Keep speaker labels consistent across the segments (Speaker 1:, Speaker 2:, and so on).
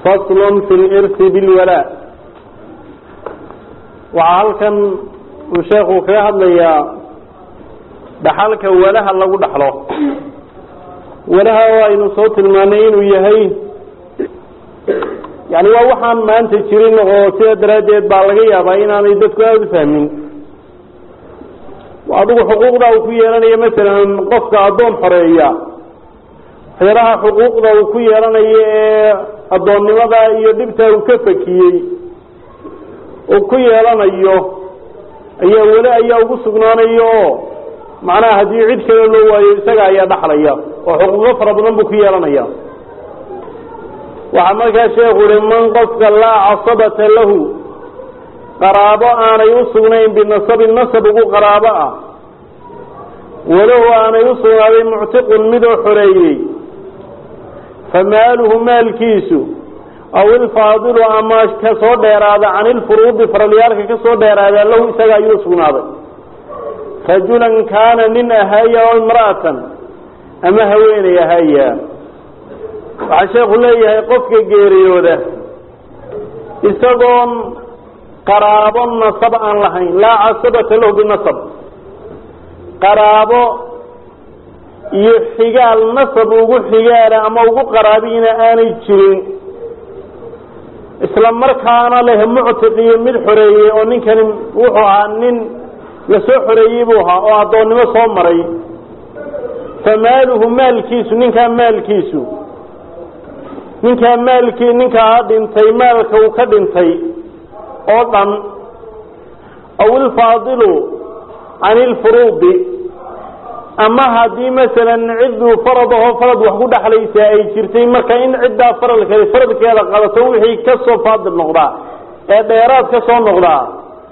Speaker 1: faslun fi lirsi bilwalaa waxaa halkan uu sheekhu kaga hadlayaa dhaxalka walaha lagu dhaxlo walaha oo aynu soo tilmaanay inuu yahay yani waa waxaan maanta jirin oo sidaa daraaddeed baa laga yaabaa inaanay dadku aada u fahmin adigu xuquuqda uu ku yeelanayo masalan qofka addoon xoreeya waxyaalaha xuquuqda uu ku yeelanayo ee addoonnimada iyo dhibta uu ka fakiyey uu ku yeelanayo ayaa weli ayaa ugu sugnaanayo oo macnaha haddii cid kale loo waayo isaga ayaa dhaxlaya oo xuquuqo fara badan buu ku yeelanaya waxaa markaa sheekhu uhi man qofka laa casabata lahu qaraabo aanay u sugnayn binasabin nasab ugu qaraabo ah walahu aanay u sugnaaday muctiqun midoo xoreeyey famaaluhu maalkiisu aw ilfaadilu ama ka soo dheeraada can ilfuruudi faralyaalka ka soo dheeraada lahu isaga ayuu sugnaaday rajulan kaana nin ahaaya oo imra'atan ama haweeney ahaaya waxaa sheekhu leeyahay qofka geeriyooda isagoon qaraabo nasab aan lahayn laa casabata lahu binasab qaraabo iyo xigaal nasab ugu xigaala ama ugu qaraabiina aanay jirin isla markaana leh muctiq iyo mid xoreeyey oo ninkani wuxuu ahaa nin lasoo xoreeyey buu ahaa oo addoonnimo soo maray famaaluhu maalkiisu ninkaa maalkiisu ninkaa maalkii ninkaa dhintay maalka uu ka dhintay oo dhan aw ilfaadilu can ilfuruudi ama haddii masalan cidduu farad ahoo farad wax ku dhexlaysa ay jirtay marka in ciddaa faradka faradkeeda qadato wixii ka soo faadil noqdaa ee dheeraad ka soo noqdaa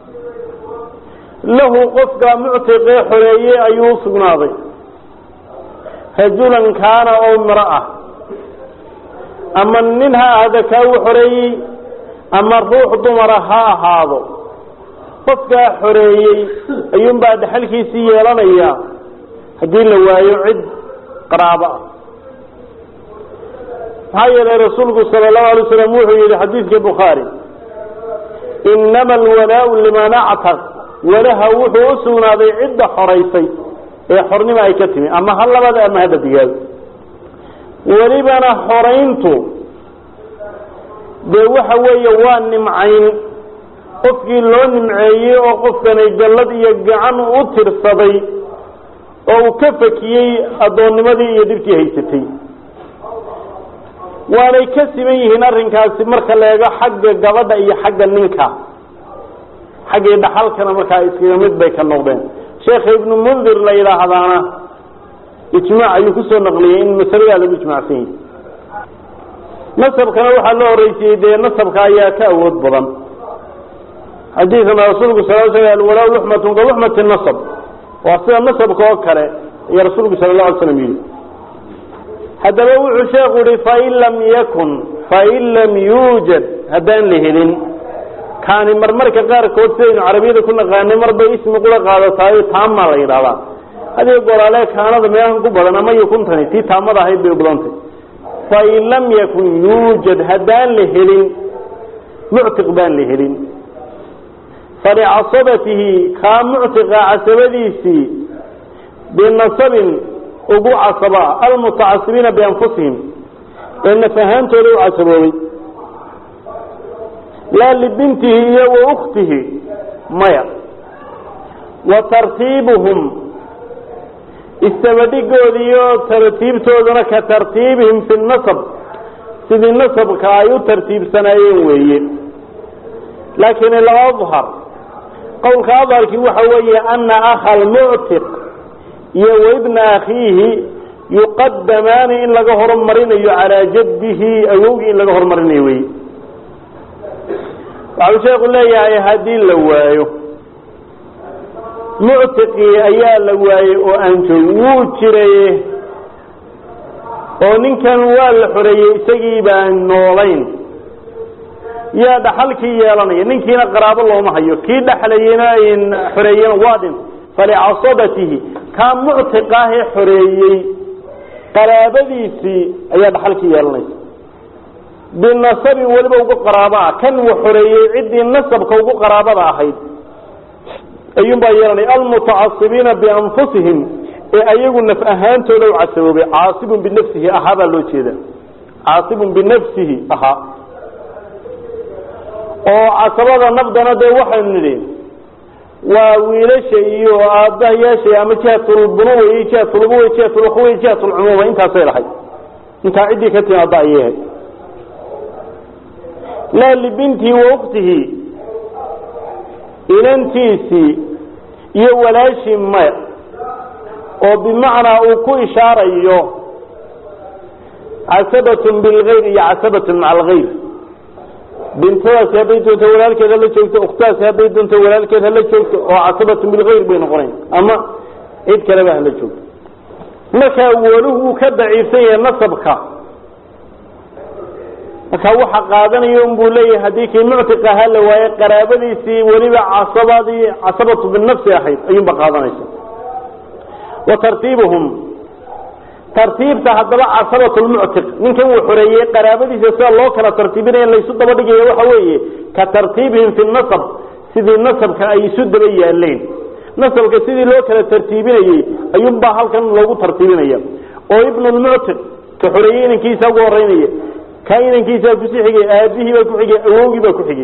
Speaker 1: lahu qofka muctiqee xoreeyey ayuu u sugnaaday rajulan kaana oo miro ah ama nin ha ahda kaa u xoreeyey ama ruux dumara ha ahaado qofkaa xoreeyey ayuunbaa dhaxalkiisii yeelanaya haddii la waayo cid qaraabo ah maxaa yeelay rasuulku sala allahu alay slam wuxuu yihi xadiidka bukhaari inama alwalaau liman actaq walaha wuxuu u sugnaaday cidda xoraysay ee xornimo ay ka timi ama ha labada ama hadda digaado welibana xorayntu dee waxa weeye waa nimcayn qofkii loo nimceeyey oo qofkani gallad iyo gacan u tirsaday oo uu ka fakiyey addoonnimadii iyo dhibkii haysatay waanay ka siman yihiin arrinkaasi marka la eego xagga gabadha iyo xagga ninka xaggii dhaxalkana markaa iskaga mid bay ka noqdeen sheekha ibnu mundir la yidhaahdaana ijmaac ayuu kusoo naqliyey in masaladaa lagu ijmaacsan yahi nasabkana waxaa loo horreysiyey dee nasabka ayaa ka awood badan xadiidkana rasuulku sal sl alwalaa luxmatun ka luxmati nasab waa sida nasabka oo kale ayaa rasuulku sala la alay slam yidhi haddaba wuxuu sheekhu yihi fain lam yakun fain lam yuujad haddaan la helin kaani marmarka qaarkood sidaynu carabiyada ku naqaanay marbay ismi qura qaadataayo taamaa la yidhahdaa haddii goraale kaanada meelahan ku badan ama yukuntani tii taamada ahayd bay u badantay fain lam yakun yuujad haddaan la helin muctiq baan la helin falicasabatihi kaa muctiqa casabadiisii binasabin ugu casaba almutacasibiina bianfusihim ee nafahaantooda u casaboobay laa libintihi iyo wa ukhtihi maya wa tartiibuhum istabadhigoodi iyo tartiibtooduna ka tartiibihim fi nasab sidii nasabka ay u tartiibsanaayeen weeye laakiin aladhar qowlka adharkii waxa weeye ana akha almuctiq iyo waibna akhiihi yuqadamaani in laga horumarinayo calaa jaddihi awowgii in laga horumarinayo wey waxau sheeku leeyahay haddii la waayo muctiqii ayaa la waayey oo aan joogin wuu jiraye oo ninkan waa la xoreeyey isagii baan noolayn yaa dhaxalkii yeelanaya ninkiina qaraabo looma hayo kii dhexlayena xoreeyena waa dhin falicasabatihi kaa muctiqaahee xoreeyey qaraabadiisii ayaa dhaxalkii yeelanaysa binasabin weliba ugu qaraabaa kan uu xoreeyey ciddii nasabka ugu qaraabada ahayd ayuunbaa yeelanaya almutacasibiina bianfusihim ee ayagu naf ahaantooda u casaboobay caasibun binafsihi ahaa baa loo jeeda caasibun binafsihi ahaa oo casabada nafdana dee waxaynu nidhi waa wiilasha iyo aabbahayaasha ama jihatulbunuwa iyo jihatulubuwa jihatulukhuwa jihatulcumuuma intaasay lahayd intaa ciddii ka timaada ayay ahayd laa libintihi wa uktihi inantiisii iyo walaashii maya oo bimacnaa uu ku ishaarayo casabatun bilgayr iyo casabatun maca algayr bintadaasi hadday doonto walaalkeed hala joogto ukhtaasi hadday doonto walaalkeed hala joogto oo casabatun bilgayr bay noqonayn ama cid kaleba hala joogto markaa waluhu uu ka daciifsan yahay nasabka markaa waxa qaadanaya un buu leeyahay haddii kii muctiq ahaa la waaye qaraabadiisii weliba casabadii casabatu binafsi ahayd ayuunba qaadanaysa wa tartiibuhum tartiibta haddaba casabatu lmuctiq ninkan uu xoreeyey qaraabadiisa sida loo kala tartiibinaya laysu daba dhigaya waxa weeye ka tartiibihim fi nasab sidii nasabka ay isu daba yaaleen nasabka sidii loo kala tartiibinayey ayuunbaa halkan loogu tartiibinaya oo ibnu lmuctiq ka xoreeyey inankiisa ugu horeynaya ka inankiisaa kusii xigay aabihii baa ku xigay awowgii baa ku xigay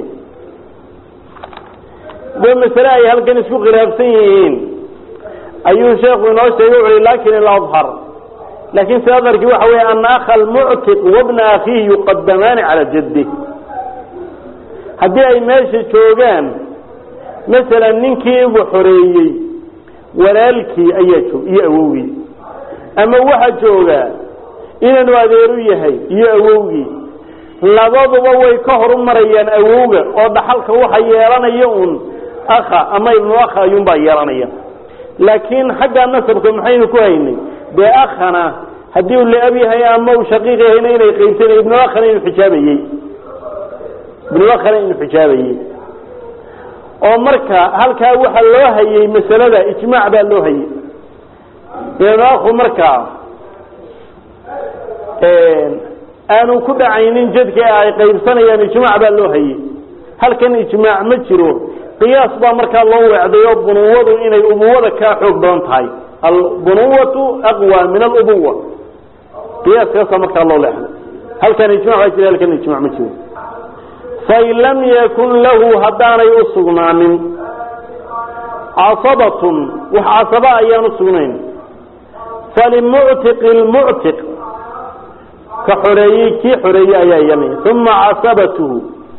Speaker 1: de masale ay halkan isku khilaafsan yihiin ayuu sheekhu inoo sheegay wuxu lakin iladhar laakin si adharkii waxa weeye ana akha almuctiq wabna akhiihi yuqadamaani cala jaddi haddii ay meesha joogaan masalan ninkii igu xoreeyey walaalkii ayaa joog iyo awowgii ama waxa joogaa inanu adeeru yahay iyo awowgii labaduba way ka horumarayaan awowga oo dhaxalka waxa yeelanaya un akha ama ibnu akha ayuunbaa yeelanaya laakiin xagga nasabka maxaynu ku haynay dee akhana haddii uu la-ab yahay ama uu shaqiiq yahayna inay qaybsanay ibnu akhana inuu xijaabayey ibnu akhana inuu xijaabayey oo marka halkaa waxa loo hayay masalada ijmaac baa loo hayay ibnu akhu markaa aanu ku dhacaynin jadka ay qaybsanayaan ijmaac baa loo hayay halkan ijmaac ma jiro qiyaas baa markaa loo weecday oo bunuwadu inay ubuwada kaa xoog badan tahay albunuwatu aqwa min alubuwa qiyaaskaasaa markaa loo leexday halkan ijmac baa jira halkan ijmac ma jiro fain lam yakun lahu haddaanay u sugnaanin casabatun wax casaba ayaan usugnayn falimuctiqi lmuctiq ka xoreeyey kii xoreeyey ayaa yeelanaya uma casabatuhu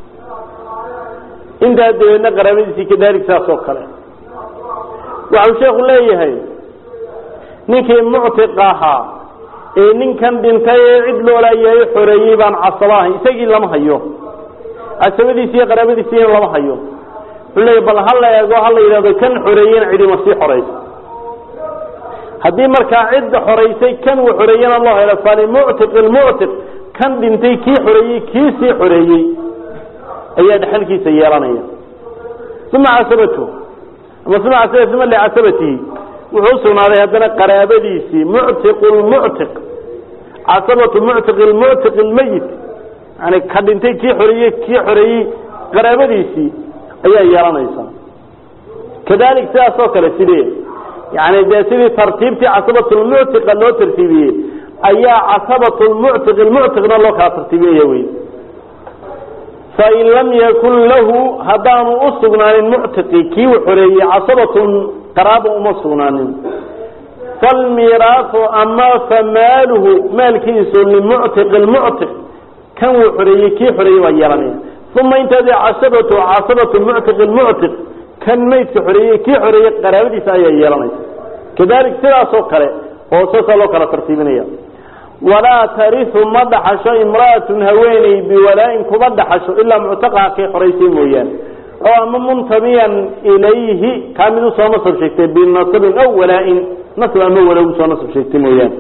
Speaker 1: intaa dabeedna qaraabadiisii kadalik saas oo kale waxau sheekhu leeyahay ninkii muctiq ahaa ee ninkan dhintay ee cid loolaayahay xoreeyey baan casabo ahay isagii lama hayo casabadiisi iyo qaraabadiisiina lama hayo wuxuu leeyahy bal ha la eego ha la yidhahdo kan xoreeyena cidima sii xoraysa haddii markaa cidda xoraysay kan uu xoreeyena loo helo falimuctiq lmuctiq kan dhintay kii xoreeyey kii sii xoreeyey ayaa dhexalkiisa yeelanaya uma casabatu ama uma casaba uma licasabatihi wuxuu usugnaaday haddana qaraabadiisii muctiq lmuctiq casabatu muctiq lmuctiq lmayit yani ka dhintay kii xoreeyey kii xoreeyey qaraabadiisii ayaa yeelanaysa kadalik sidaas oo kale sidee yani dee sidii tartiibtii casabat lmuctiqa loo tartiibiyey ayaa casabat lmuctiq lmuctiqna loo kala tartiibinaya wey fain lam yakun lahu haddaanu u sugnaanin muctiqi kii u xoreeyey casabatun qaraaba uma sugnaanin falmiraahu ama famaaluhu maalkiisu limuctiq lmuctiq kan uu xoreeyey kii xoreeyey baa yeelanaya uma intaadi casabatu casabatu muctiq lmuctiq kan maydka xoreeyey kii xoreeyey qaraabadiisa ayaa yeelanaysa kadalik sidaasoo kale oo saasaa loo kala tartiibinaya walaa tariu ma dhaxasho imra'atun haweeney biwalaa-in kuma dhaxasho ilaa muctaqaha kay xoraysay mooyaane oo ama muntabiyan ilayhi kaa mid usoo nasab sheegtay binasabin aw walaa-in nasab ama wala usoo nasab sheegtay mooyaane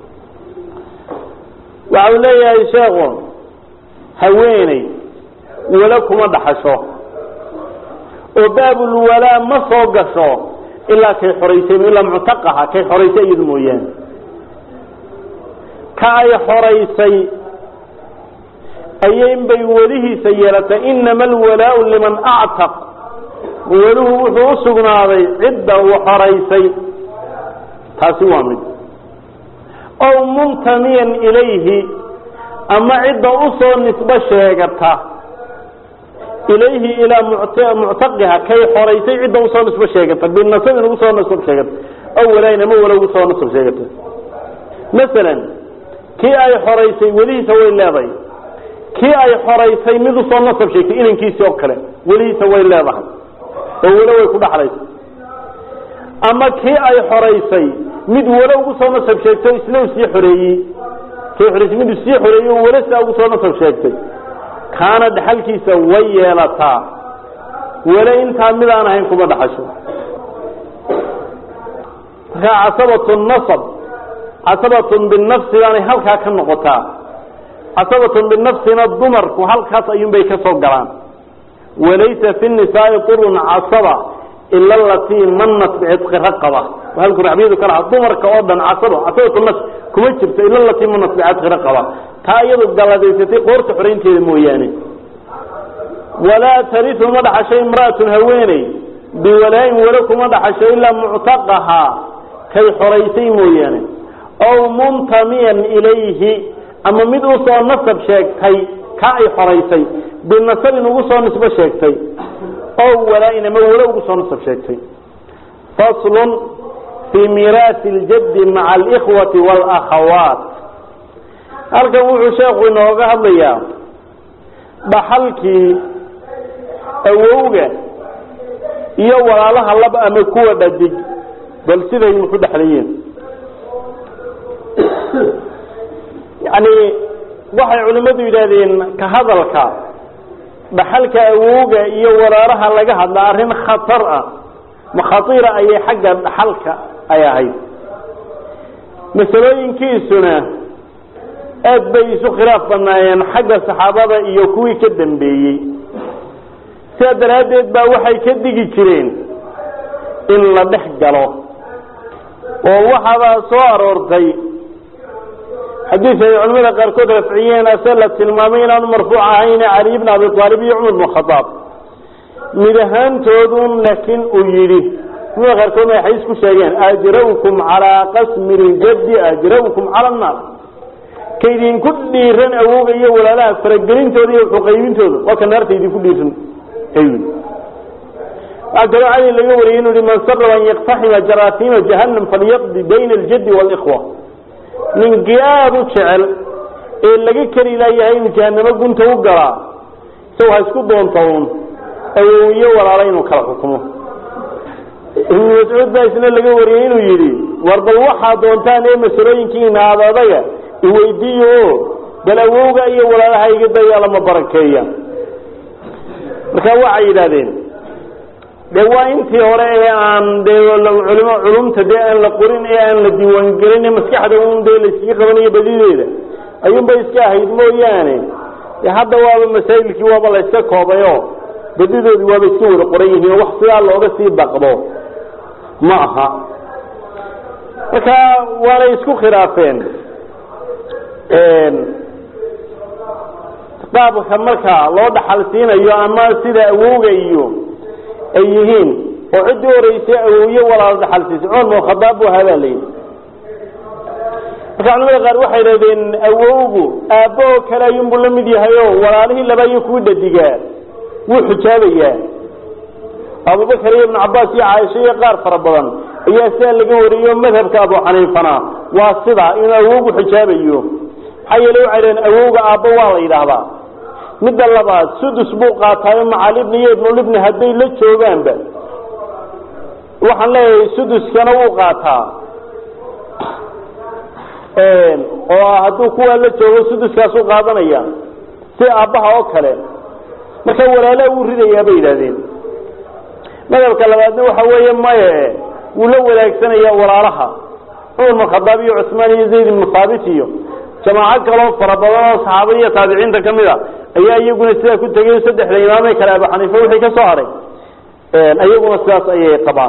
Speaker 1: waxa uu leeyahay sheekhu haweeney wala kuma dhaxasho oo baabulwalaa ma soo gasho ilaa kay xoraysay ilaa muctaqaha kay xoraysay iyadu mooyaane ka ay xoraysay ayinbay welihiisa yeelatay inama alwalaau liman actaq weluhu wuxuu u sugnaaday cidda uu xoraysay taasi waa mid ow muntamiyan ilayhi ama cidda usoo nisbo sheegata ilayhi ilaa muctaqiha kay xoraysay cidda usoo nisbo sheegata binasabin ugu soo nasab sheegata aw walaayin ama wala ugu soo nasab sheegata masalan kii ay xoraysay welihiisa way leedahay kii ay xoraysay mid usoo nasab sheegtay inankiisii oo kale welihiisa way leedahay oo welo way ku dhaxlaysa ama kii ay xoraysay mid welo ugu soo nasab sheegtay o isna u sii xoreeyey kii xoraysay mid u sii xoreeyey o welo saa ugu soo nasab sheegtay kaana dhaxalkiisa way yeelataa wele intaa mid aan ahayn kuma dhaxasho markaa casabatu nasab casabatun binafsi baanay halkaa ka noqotaa casabatun binafsina dumarku halkaas ayuunbay ka soo galaan walaysa fi nisaai qurun casaba ila alatii manat bicitqi raqaba halku raxbiyadu ka lahaa dumarka oo dhan casabo casabatu nas kuma jirto ila alatii manat bicitqi raqaba taa iyadu galladaysatay qoorta xoraynteeda mooyaane walaa tariu ma dhaxasho imraatun haweeney biwalaayin welo kuma dhaxasho ilaa muctaqahaa kay xoraysay mooyaane ow muntamiyan ilayhi ama mid usoo nasab sheegtay ka ay xoraysay binasabin ugu soo nisbo sheegtay ow walaayin ama welo ugu soo nasab sheegtay faslun fii miiraasi ljaddi maca alikhwati waalakhawaat halkan wuxuu sheekhu inooga hadlayaa dhaxalkii awowga iyo walaalaha laba ama kuwa dhadig bal siday ku dhexlayeen yacni waxay culimmadu yidhaahdeen ka hadalka dhaxalka awowga iyo walaalaha laga hadla arrin khatar ah makhatiira ayay xagga dhaxalka ay ahayd masalooyinkiisuna aad bay isu khilaaf banaayeen xagga saxaabada iyo kuwii ka dambeeyey sidaa daraaddeed baa waxay ka digi jireen in la dhex galo oo waxaabaa soo aroortay xadiis ay culamada qaarkood rafciyeen ase la tilmaamay inaanu marfuuc ahayn cali bn abi aalib iyo cumar bn khadaab mid ahaantoodun laakiin uu yidhi culamada qaarkoodna ay xadiis ku sheegeen ajrawkum calaa qasmi ljaddi ajrawkum cala annaar kaydinku dhiiran awowga iyo walaalaha faragelintooda iyo xuqaybintooda waa ka naarta idinku dhiiran ayuu waxaa kaloo cali laga wariyey inuu yihi man saraba an yaktaxima jaraasiima jahannam falyaqdi bayna aljaddi waalikhwa ninkii aada u jecel ee laga keli laayahay inuu jahanamo gunta u galaa isago ha isku doonta uun awow iyo walaalo inuu kala xukumo ibnu mascuud baa isna laga wariyey inuu yidhi war bal waxaa doontaan ee masalooyinkiina adadaga iweydiiyo o bal awowga iyo walaalaha iga dayaa lama barakeeya marka waxay yidhahdeen de waa intii hore ee aan dee culimo culumta dee aan la qorin ee aan la diiwaangelin maskaxda un dee layskaga qabanayo badideeda ayuunbay iska ahayd mooyaane de hadda waaba masaa'ilkii waaba la yska koobayo badidoodii waaba iska wada qoran yihiin wax sidaa looga sii baqdo ma aha marka waanay isku khilaafeen qaabka marka loo dhaxal siinayo ama sida awowga iyo ay yihiin oo ciddii horeysay awowye walaalo dhaxal siisay cumar bin khadaab bu ahaa baa layidhi marka culamada qaar waxay idhahdeen awowgu aabbo oo kale ayuunbuu la mid yahay o walaalihii laba iyo kuwii dhadigaa wuu xijaabayaa abubakar iyo ibnu cabaas iyo caaisha iyo qaar fara badan ayaa sidaa laga wariyo madhabka abu xaniifana waa sidaa inuu awowgu xijaabayo maxaa yeele waxay dhaheen awowga aabbo waa la yidhaahdaa midda labaad sudus buu qaataayo macalibni iyo ibnulibni hadday la joogaanba waxaan leeyahay suduskana wuu qaataa oo hadduu kuwaa la joogo suduskaasuu qaadanaya si aabbaha oo kale marka walaalaha wuu ridayaa bay yidhahdeen madhabka labaadna waxa weeye maye wuu la wadaagsanaya walaalaha cumar bin khadaab iyo cusmaan iyo zayd ibnu haabit iyo jamaaco kaloo fara badan oo saxaabada iyo taabiciinta ka mid a ayaa iyaguna sidaa ku tegay saddexda imaamee kale abu xaniifa wixii ka soo haray iyaguna sidaas ayay qabaan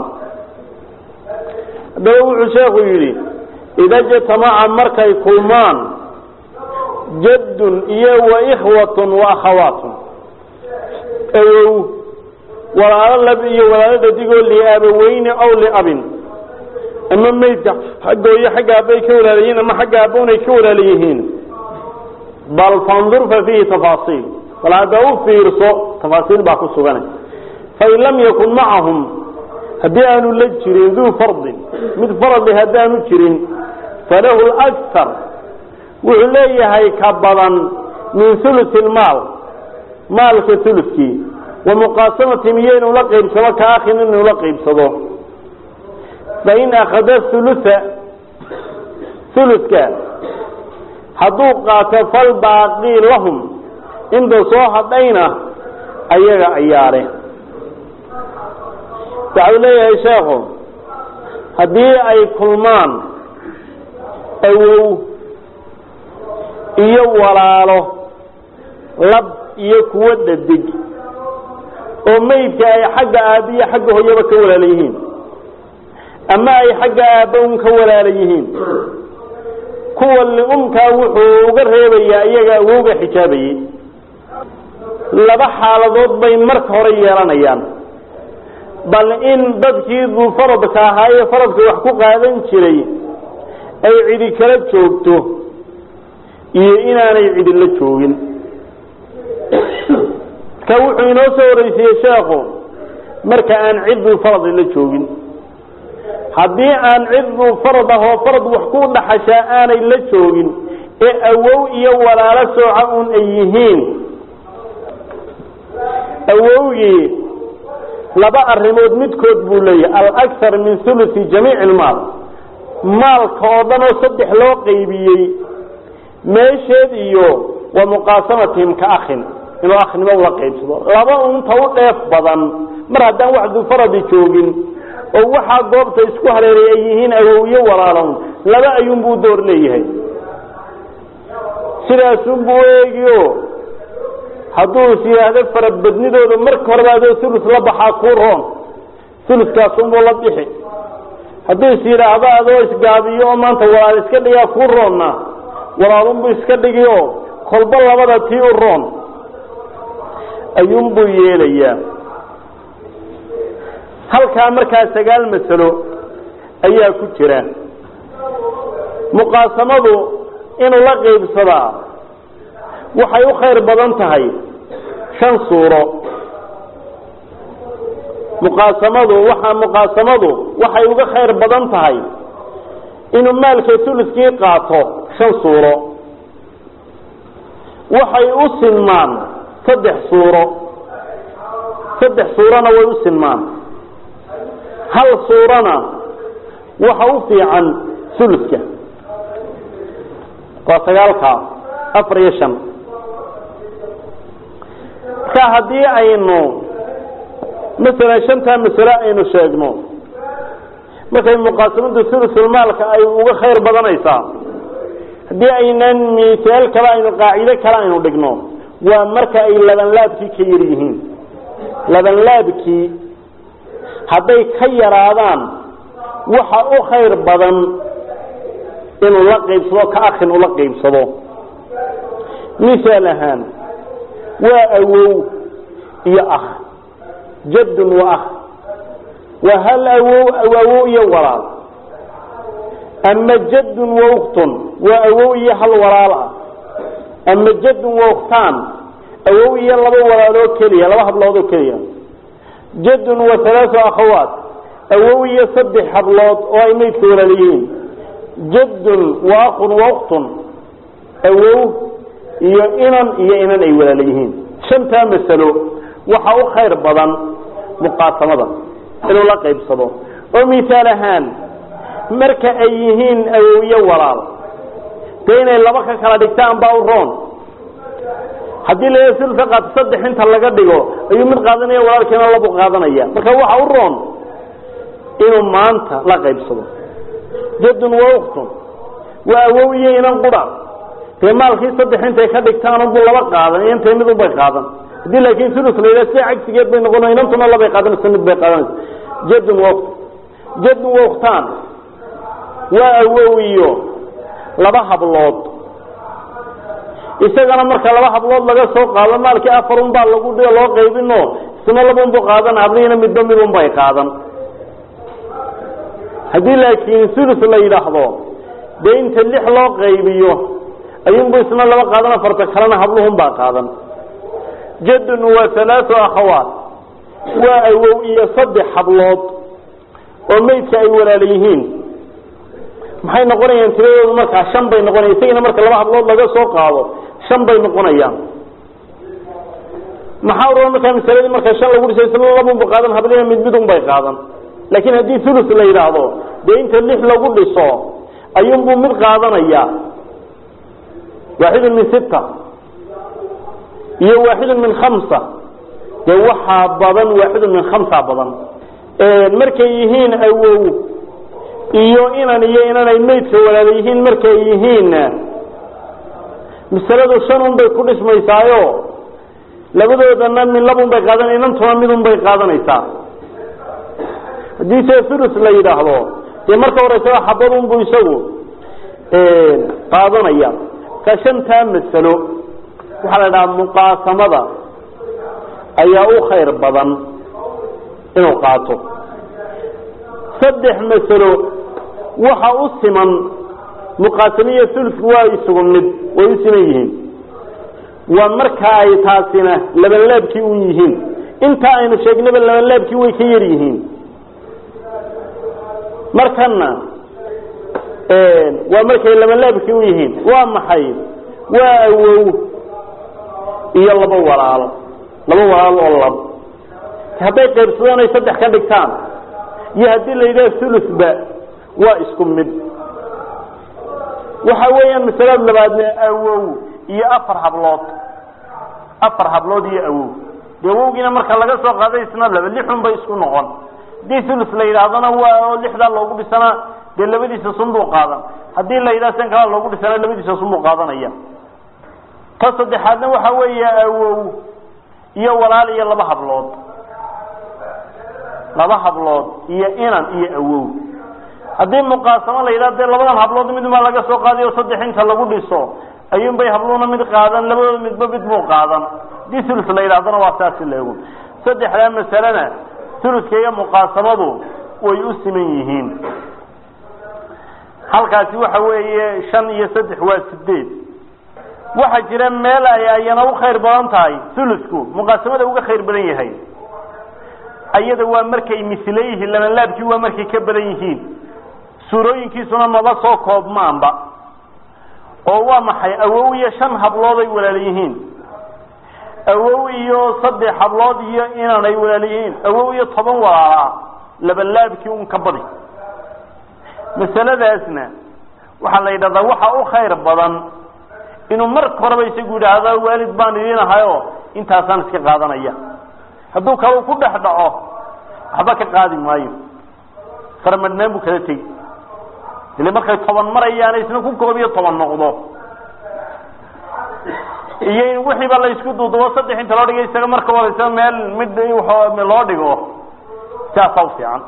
Speaker 1: haddaba wuxuu sheekhu yidhi ida jtamaca markay kulmaan jaddun iyo wa ikhwatun wa akhawaatun awow walaalo lab iyo walaalo dhadigoo liaabaweyne ow liabin ama maydka xaggooyo xagga aabbay ka walaalayihiin ama xagga aabbaunay ka walaala yihiin bal fandur fa fiihi tafaasiil bal hadda u fiirso tafaasiil baa ku suganay fain lam yakun macahum haddii aanu la jirin duu fardin mid faradli haddaanu jirin falahu lakar wuxuu leeyahay ka badan min hulusi lmaal maalka hulukii wa muqaasamatihim iyo inuu la qaybsado ka akhin inuu la qaybsado fain akhada hulua huluska hadduu qaato falbaaqii lahum inta soo hadhayna ayaga ayaare waxau leeyahay sheekhu haddii ay kulmaan awow iyo walaalo lab iyo kuwo dhadig oo meydka ay xagga aabba iyo xagga hooyaba ka walaala yihiin ama ay xagga aabba un ka walaala yihiin kuwa liumkaa wuxuu uga reebayaa iyaga awowga xijaabayey laba xaaladood bay marka hore yeelanayaan bal in dadkii duu faradka ahaa ee faradka wax ku qaadan jiray ay cidi kala joogto iyo inaanay cidi la joogin ka wuxuu inoo soo horeysiiyey sheekhu marka aan cidduu faradi la joogin haddii aan cidduu farad ah oo farad wax ku dhaxashaa aanay la joogin ee awow iyo walaalo sooca un ay yihiin awowgii laba arrimood midkood buu leeyahay alakar min hulusi jamiici ilmaal maalka oo dhan oo saddex loo qaybiyey meesheed iyo wa muqaasamatihim ka akhin inuu akhnimo ula qaybsado laba unta u dheef badan mar haddaan wax dufaradi joogin oo waxaa goobta isku hareeray ay yihiin awowyo walaalon laba ayuunbuu door leeyahay sidaasunbuu eegio hadduu is yidhaahdo farabadnidooda marka horeba adoo ulus la baxaa kuu roon uluskaasunbuu la bixi hadduu is yidhaahdo adoo isgaabiyo oo maanta walaal iska dhigaa kuu roonna walaalunbuu iska dhigi oo kolba labada tii u roon ayuunbuu yeelayaa halkaa markaa sagaal masalo ayaa ku jira muqaasamadu inuu la qaybsadaa waxay u khayr badan tahay shan suuro muqaasamadu waxa muqaasamadu waxay uga khayr badan tahay inuu maalka tuluskii qaato shan suuro waxay u sinmaan saddex suuro saddex suurona way u sinmaan hal suurana waxa u fiican suluska waa sagaalkaa afar iyo shan marka haddii aynu masalan shantaa masale aynu sheegno markay muqaasamadu sulusulmaalka ay uga khayr badanaysaa haddii aynaan misaal kale aynu qaacido kale aynu dhigno waa marka ay labanlaabkii ka yar yihiin labanlaabkii hadday ka yaraadaan waxa u khayr badan inuu la qaybsado ka akhin ula qaybsado misaal ahaan waa awow iyo akh jaddun wa akh waa hal awow awow iyo walaal ama jaddun wa uktun waa awow iyo hal walaal ah ama jaddun wa uktaan awow iyo laba walaaloo keliya laba hablood oo keliya jaddun wa halaau akhawaat awow iyo saddex hablood oo ay maydka walaalayihiin jaddun wa akun wa uktun awow iyo inan iyo inan ay walaala yihiin shantaa masalo waxa u khayr badan muqaasamada inuu la qaybsado oo misaal ahaan marka ay yihiin awowyo walaal dee inay laba ka kala dhigtaan baa u roon haddii la sulka qaato saddex inta laga dhigo ayuu mid qaadanaya walaalkiina labu qaadanaya marka waxa u roon inuu maanta la qaybsado jaddun wa uktun waa awow iyo inan qura dee maalkii saddex intay ka dhigtaan unbuu laba qaadan iyo intay mid unbay qaadan haddii laakiin sulus la yidhaha sida cagsigeed bay noqon inantuna labay qaadanaysa mid bay qaadanaysa jaddun wa uktun jaddun wa uktaan waa awow iyo laba hablood isagana marka laba hablood laga soo qaado maalkii afar un baa lagu loo qaybino isna laba unbu qaadan hablihiina midba mid un bay qaadan haddii laakiin sulus la yidhaahdo dee inta lix loo qaybiyo ayuunbu isna laba qaadan afarta kalena habluhun baa qaadan jadun waa halaatu akhawaat waa awow iyo saddex hablood oo meydka ay walaala yihiin maxay noqonayaan tiradoodu markaa shan bay noqonaya isagina marka laba hablood laga soo qaado shan bay noqonayaan maxaa ura markaa masaladii marka shan lagu dhisay isna labunba qaadan hablina mid mid un bay qaadan laakiin haddii ulus la yidhaahdo dee inta lix lagu dhiso ayuunbuu mid qaadanaya waaxidun min sita iyo waaxidun min khamsa dee waxaa badan waaxidun min khamsa badan markay yihiin awow iyo inan iyo inanay maydka walaala yihiin markay yihiinna masaladu shan un bay ku dhismaysaayo labadoodana min labun bay qaadan inantuna midun bay qaadanaysaa haddii se ulus la yidhaahdo dee marka horeysaba xabadunbu isagu qaadanaya ka shantaa masalo waxaa la dhahaa muqaasamada ayaa u khayr badan inuu qaato saddex masalo waxa u siman muqaasamiya ulku waa isugu mid way u siman yihiin waa marka ay taasina labanlaabkii u yihiin inta aynu sheegnaba labanlaabkii way ka yar yihiin markana waa markay labanlaabkii u yihiin waa maxay waa awow iyo laba walaalo laba walaalo oo lab hadday qaybsadaan ay saddex ka dhigtaan iyo haddii la yidhaha ulusba waa isku mid waxa weeyaan masalada labaadna awow iyo afar hablood afar hablood iyo awow dee awowgiina marka laga soo qaaday isna laba lixun bay isku noqon haddii ulus la yidhaahdana waa oo lixdaa loogu dhisana dee labadiisa sunbuu qaadan haddii la yidhaha san kalaa loogu dhisana labadiisa sunbuu qaadanaya ta saddexaadna waxa weeya awow iyo walaal iyo laba hablood laba hablood iyo inan iyo awow haddii muqaasamo la yidhaha dee labadan hablood midmaa laga soo qaadayo saddex inta lagu dhiso ayuun bay habluuna mid qaadan labadooda midba mid buu qaadan haddii ulus la yidhahdana waa saasi leegu saddexdaa masalena uluska iyo muqaasamadu way u siman yihiin halkaasi waxa weeye shan iyo saddex waa sideed waxaa jira meel ay ayana u khayr badan tahay ulusku muqaasamada uga khayr badan yahay ayada waa markay misle yihiin labanlaabkii waa markay ka badan yihiin suurooyinkiisuna maba soo koobmaanba oo waa maxay awow iyo shan hablood ay walaal yihiin awow iyo saddex hablood iyo inan ay walaal yihiin awow iyo toban walaalaa labanlaabkii un ka badi masaladaasna waxaa la yidhahdaa waxa u khayr badan inuu marka horeba isagu yidhaahdo waalid baan idin ahayo intaasaan iska qaadanaya hadduu kalau ku dhex dhaco waxba ka qaadi maayo faramadhnaan buu kala tegi ile markay toban marayaan isna ku koob iyo toban noqdo iyo in wixiiba la isku duudubo saddex inta loo dhigay isaga marka horeysa meel mid loo dhigo saasaa u fiican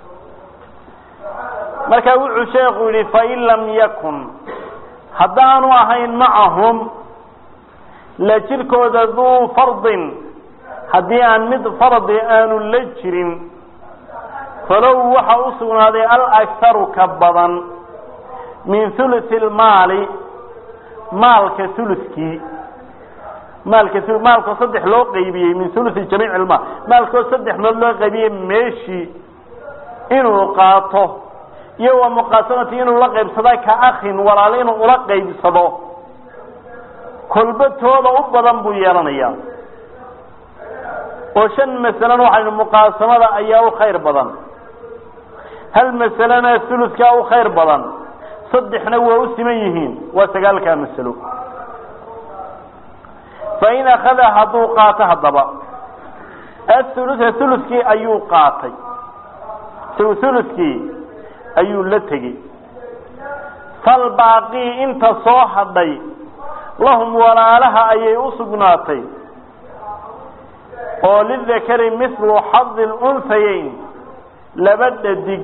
Speaker 1: marka wuxuu sheekhu yihi fain lam yakun haddaanu ahayn macahum la jirkooda duu fardin haddii aan mid fardi aanu la jirin falow waxa u sugnaaday alakharu ka badan min hulusi lmaali maalka huluskii maalka maalkoo saddex loo qaybiyey min hulusi jamiic ilmaal maalkoo saddex meed loo qaybiyey meeshii inuu qaato iyo wa muqaasamati inuu la qaybsada ka akhin walaalo inuu ula qaybsado kolbatooda u badan buu yeelanayaa oo shan masalena waxaynu muqaasamada ayaa u khayr badan hal masalena huluskaa u khayr badan saddexna waa u siman yihiin waa sagaalkaa masalo fain akhada hadduu qaato haddaba athulusa huluskii ayuu qaatay huluskii ayuu la tegey falbaaqii inta soo hadhay lahum walaalaha ayay u sugnaatay oo lidakari mithlu xadi lunhayayn laba dhadig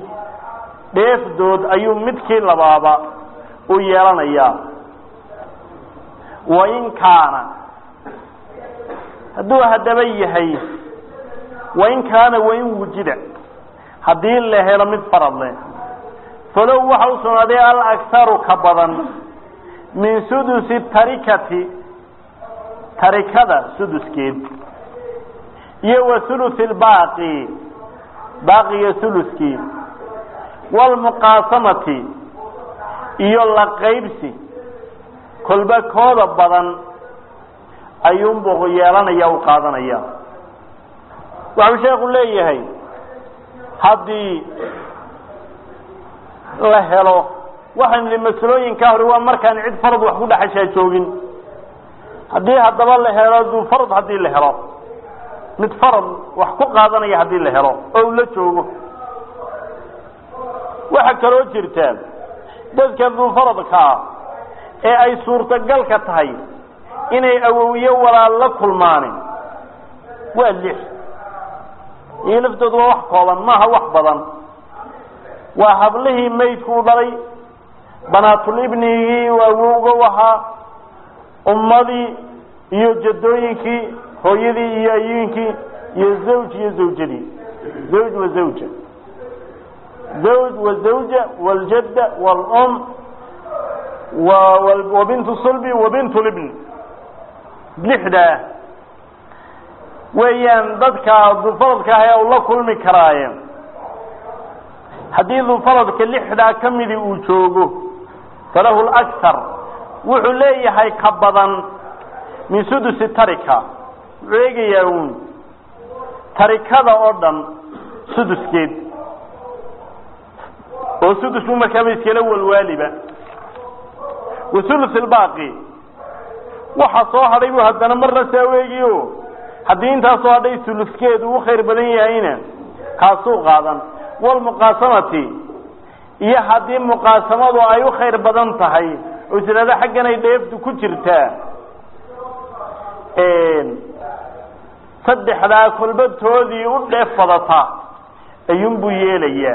Speaker 1: dheefdood ayuu midkii labaaba u yeelanayaa
Speaker 2: wain kaana hadduu haddaba yahay wain kaana wain wujida haddii la helo mid farad leh falow waxa u sugnaaday alakharu ka badan min sudusi tarikati tarikada suduskeed iyo wa huluthi lbaaqi baaqiga huluskii waalmuqaasamati iyo la qaybsi kolba kooda badan ayuunbuu yeelanaya u qaadanaya waxuu sheekhu leeyahay haddii la helo waxaynu nihi masalooyinkaa hore waa markaan cid farad wax ku dhexashaa joogin haddii haddaba la helo duu farad haddii la helo mid farad wax ku qaadanaya haddii la helo oo uu la joogo waxaa kaloo jirta dadka duufaradka ah ee ay suurtagalka tahay inay awowiye walaal la kulmaanin waa lix iyo laftoodu waa wax kooban maaha wax badan waa hablihii maydku u dhalay banaatulibnigii awowga u ahaa ummadii iyo jadooyinkii hooyadii iyo ayiinkii iyo zawj iyo zawjadii zawj wa zawja zawj wa zawja waljadda waalum wa bintu sulbi wa bintu libni lixdaa weeyaan dadka dufaradka ah ee u la kulmi karaaye haddii dufaradka lixdaa ka midii uu joogo falahu lakar wuxuu leeyahay ka badan min sudusi tarika wuxuu eegayaa uun tarikada oo dhan suduskeed oo sudusku markaaba iskala walwaaliba wa hulus ilbaaqi waxa soo hadhay buu haddana marna saa weegiyo haddii intaasoo hadhay suluskeedu u khayr badan yahayna kaasuu qaadan walmuqaasamati iyo haddii muqaasamadu ay u khayr badan tahay oo tirada xaggan ay dheeftu ku jirtaa saddexdaa kolbatoodii u dheef badata ayuunbuu yeelayaa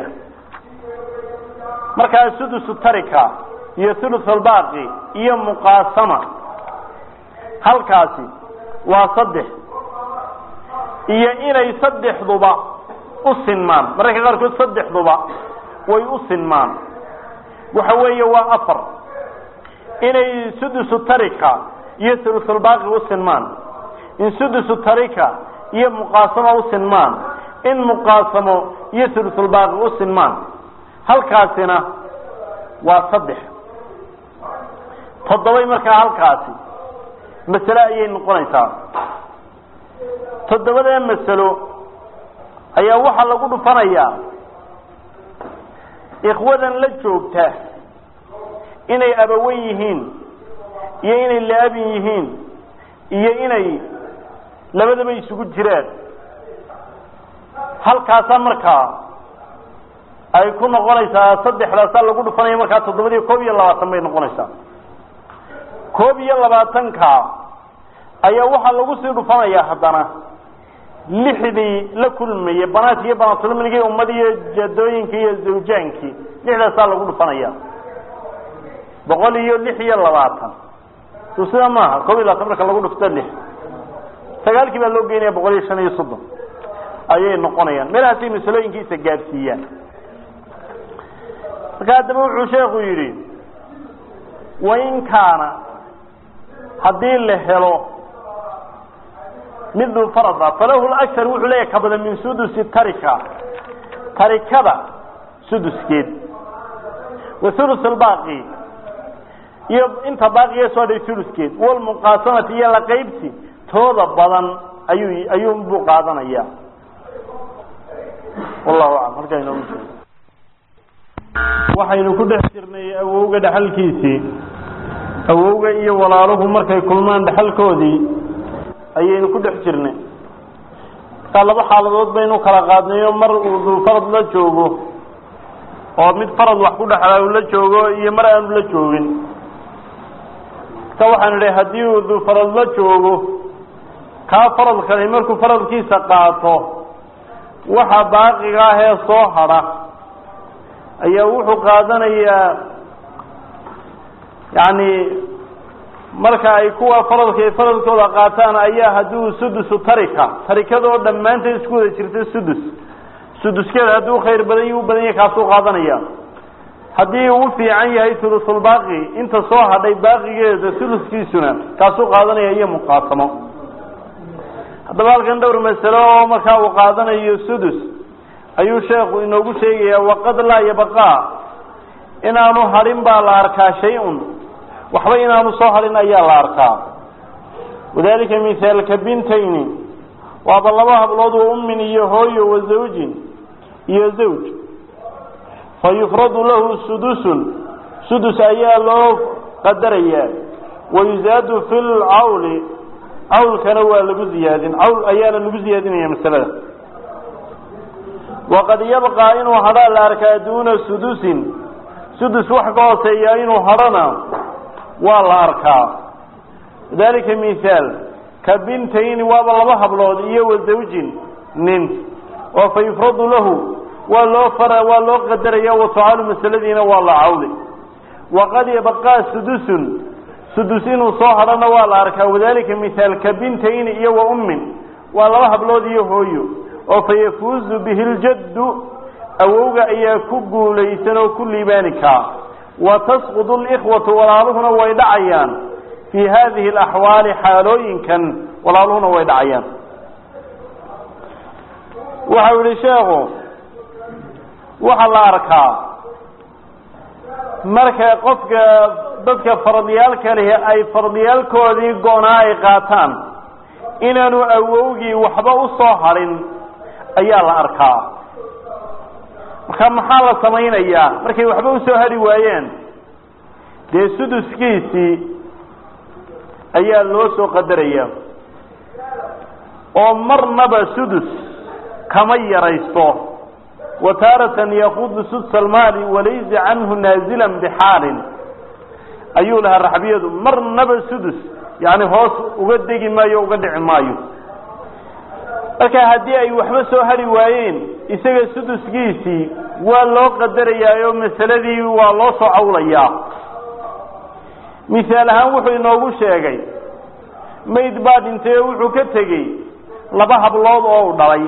Speaker 2: markaa sudusu tarika iyo thuluth albaaqi iyo muqaasama halkaasi waa saddex iyo inay saddexduba u sinmaan mararka qaarkood saddexduba way u sinmaan waxa weeye waa afar inay sudusu tarika iyo thuluthulbaaqi u sinmaan in sudusu tarika iyo muqaasamo u sinmaan in muqaasamo iyo thuluthulbaaqi u sinmaan halkaasina waa saddex toddobay markaa halkaasi masale ayay noqonaysaa toddobada masalo ayaa waxaa lagu dhufanayaa ikhwadan la joogta inay abawen yihiin iyo inay la-abin yihiin iyo inay labadaba isugu jiraan halkaasaa markaa ay ku noqonaysaa saddexdaasaa lagu dhufanaya markaa toddobadiiyo koob iyo labaatan bay noqonaysaa koob iyo labaatanka ayaa waxaa lagu sii dhufanayaa haddana lixdii la kulmaya banaadki iyo banaatulmnigii ummad iyo jadooyinkii iyo zawjaankii lixdaasaa lagu dhufanaya boqol iyo lix iyo labaatan so sida maaha koob iyo labaatan marka lagu dhufto lix sagaalkii baa loo geynaya boqol iyo shan iyo soddon ayay noqonayaan meelahaasay masalooyinkiisa gaadsiiyaan marka haddaba wuxuu sheekhu yidhi wain kaana haddii la helo mid duu farada falahu lakar wuxuu leeyahay ka badan min sudusi tarika tarikada suduskeed wa hulus albaaqi iyo inta baaqiga soo hadhay huluskeed walmuqaasamati iyo la qaybsi tooda badan ayuu ayuunbuu qaadanaya wallahu aclam halkaa inoogu jiro waxaynu ku dhex jirnay awowga dhexalkiisii awowga iyo walaaluhu markay kulmaan dhexalkoodii ayaynu ku dhex jirnay markaa laba xaaladood baynu kala qaadnayo mar uu duu farad la joogo oo mid farad wax ku dhexlaa uu la joogo iyo mar aanu la joogin marka waxaanu idhi haddii uu duu farad la joogo kaa faradkani markuu faradkiisa qaato waxa baaqiga ah ee soo hadha ayaa wuxuu qaadanayaa yacni marka ay kuwa faradka faradkooda qaataan ayaa hadduu sudusu tarika tarikadoo dhammaanteed isku wada jirta sudus suduskeeda hadduu khayr badan u badan yahay kaasuu qaadanaya haddii uu fiican yahay thulusulbaaqi inta soo hadhay baaqigeeda thuluskiisuna kaasuu qaadanaya iyo muqaasamo haddaba halkan dhowr masalo oo markaa uu qaadanayo sudus ayuu sheekhu inoogu sheegayaa waqad laa yabaqaa inaanu hadhin baa la arkaa shay-un waxba inaanu soo hadhin ayaa la arkaa wadalika mithaalka bintayni waaba laba hablood wa ummin iyo hooyo wa zawjin iyo zawj fa yufradu lahu sudusun sudus ayaa loo qadarayaa wayuzaadu fi lcawli cawlkana waa lagu ziyaadin cawl ayaana lagu ziyaadinaya masalada waqad yabqaa inuu hadhaa la arkaa duuna sudusin sudus wax ka hooseeya inuu hadhona waa la arkaa dalika mithaal ka bintayni waaba laba hablood iyo wa zawjin nin oo fa yufradu lahu waa loo fara waa loo qadaraya watucaalu masaladiina waa la cawli waqad yabqaa sudusun sudus inuu soo hadhana waa la arkaa wadalika mithaal ka bintayni iyo wa ummin waa laba hablood iyo hooyo oo fa yafuuzu bihi ljaddu awowga ayaa ku guulaysan oo ku liibaani kaa wa tasqudu likhwatu walaaluhuna way dhacayaan fii hadihi alaxwaali xaalooyinkan walaaluhuna way dhacayaan waxau yihi sheekhu waxaa la arkaa marka qofka dadka fardiyaalka lihi ay fardiyaalkoodii go-naa ay qaataan inaanu awowgii waxba u soo hadhin ayaa la arkaa marka maxaa la samaynayaa markay waxba usoo hadhi waayeen dee suduskiisii ayaa loo soo qadaraya oo marnaba sudus kama yaraysto wa taaratan yakudu sudsa almaali walaysa canhu naazilan bixaalin ayuu lahaa raxbiyadu marnaba sudus yani hoos uga degi maayo o uga dhici maayo marka haddii ay waxba soo hadhi waayeen isaga suduskiisii waa loo qadarayaa oo masaladii waa loo soo cawlayaa misaal ahaan wuxuu inoogu sheegay mayd baa dhintay oo wuxuu ka tegey laba hablood oo u dhalay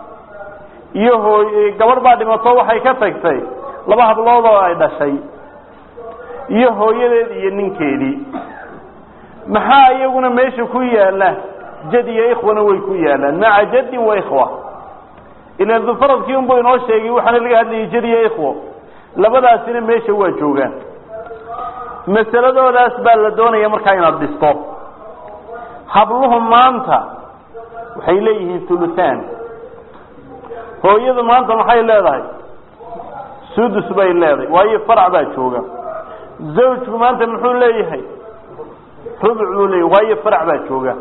Speaker 2: iyo hooy gabadh baa dhimato waxay ka tagtay laba hablood oo ay dhashay iyo hooyadeed iyo ninkeedii maxaa iyaguna meesha ku yaala jad iyo ikhwana way ku yaalaan maca jadin wa ikhwa ila dufaradkii unbuu inoo sheegay waxaana laga hadlayay jad iyo ikhwo labadaasina meesha waa joogaan masaladoodaas baa la doonaya markaa inaad dhisto habluhu maanta waxay leeyihiin thuluthan hooyadu maanta maxay leedahay sudus bay leedahay waayo farac baa jooga zawjku maanta muxuu leeyahay rubuc buu leeyahy waayo farac baa jooga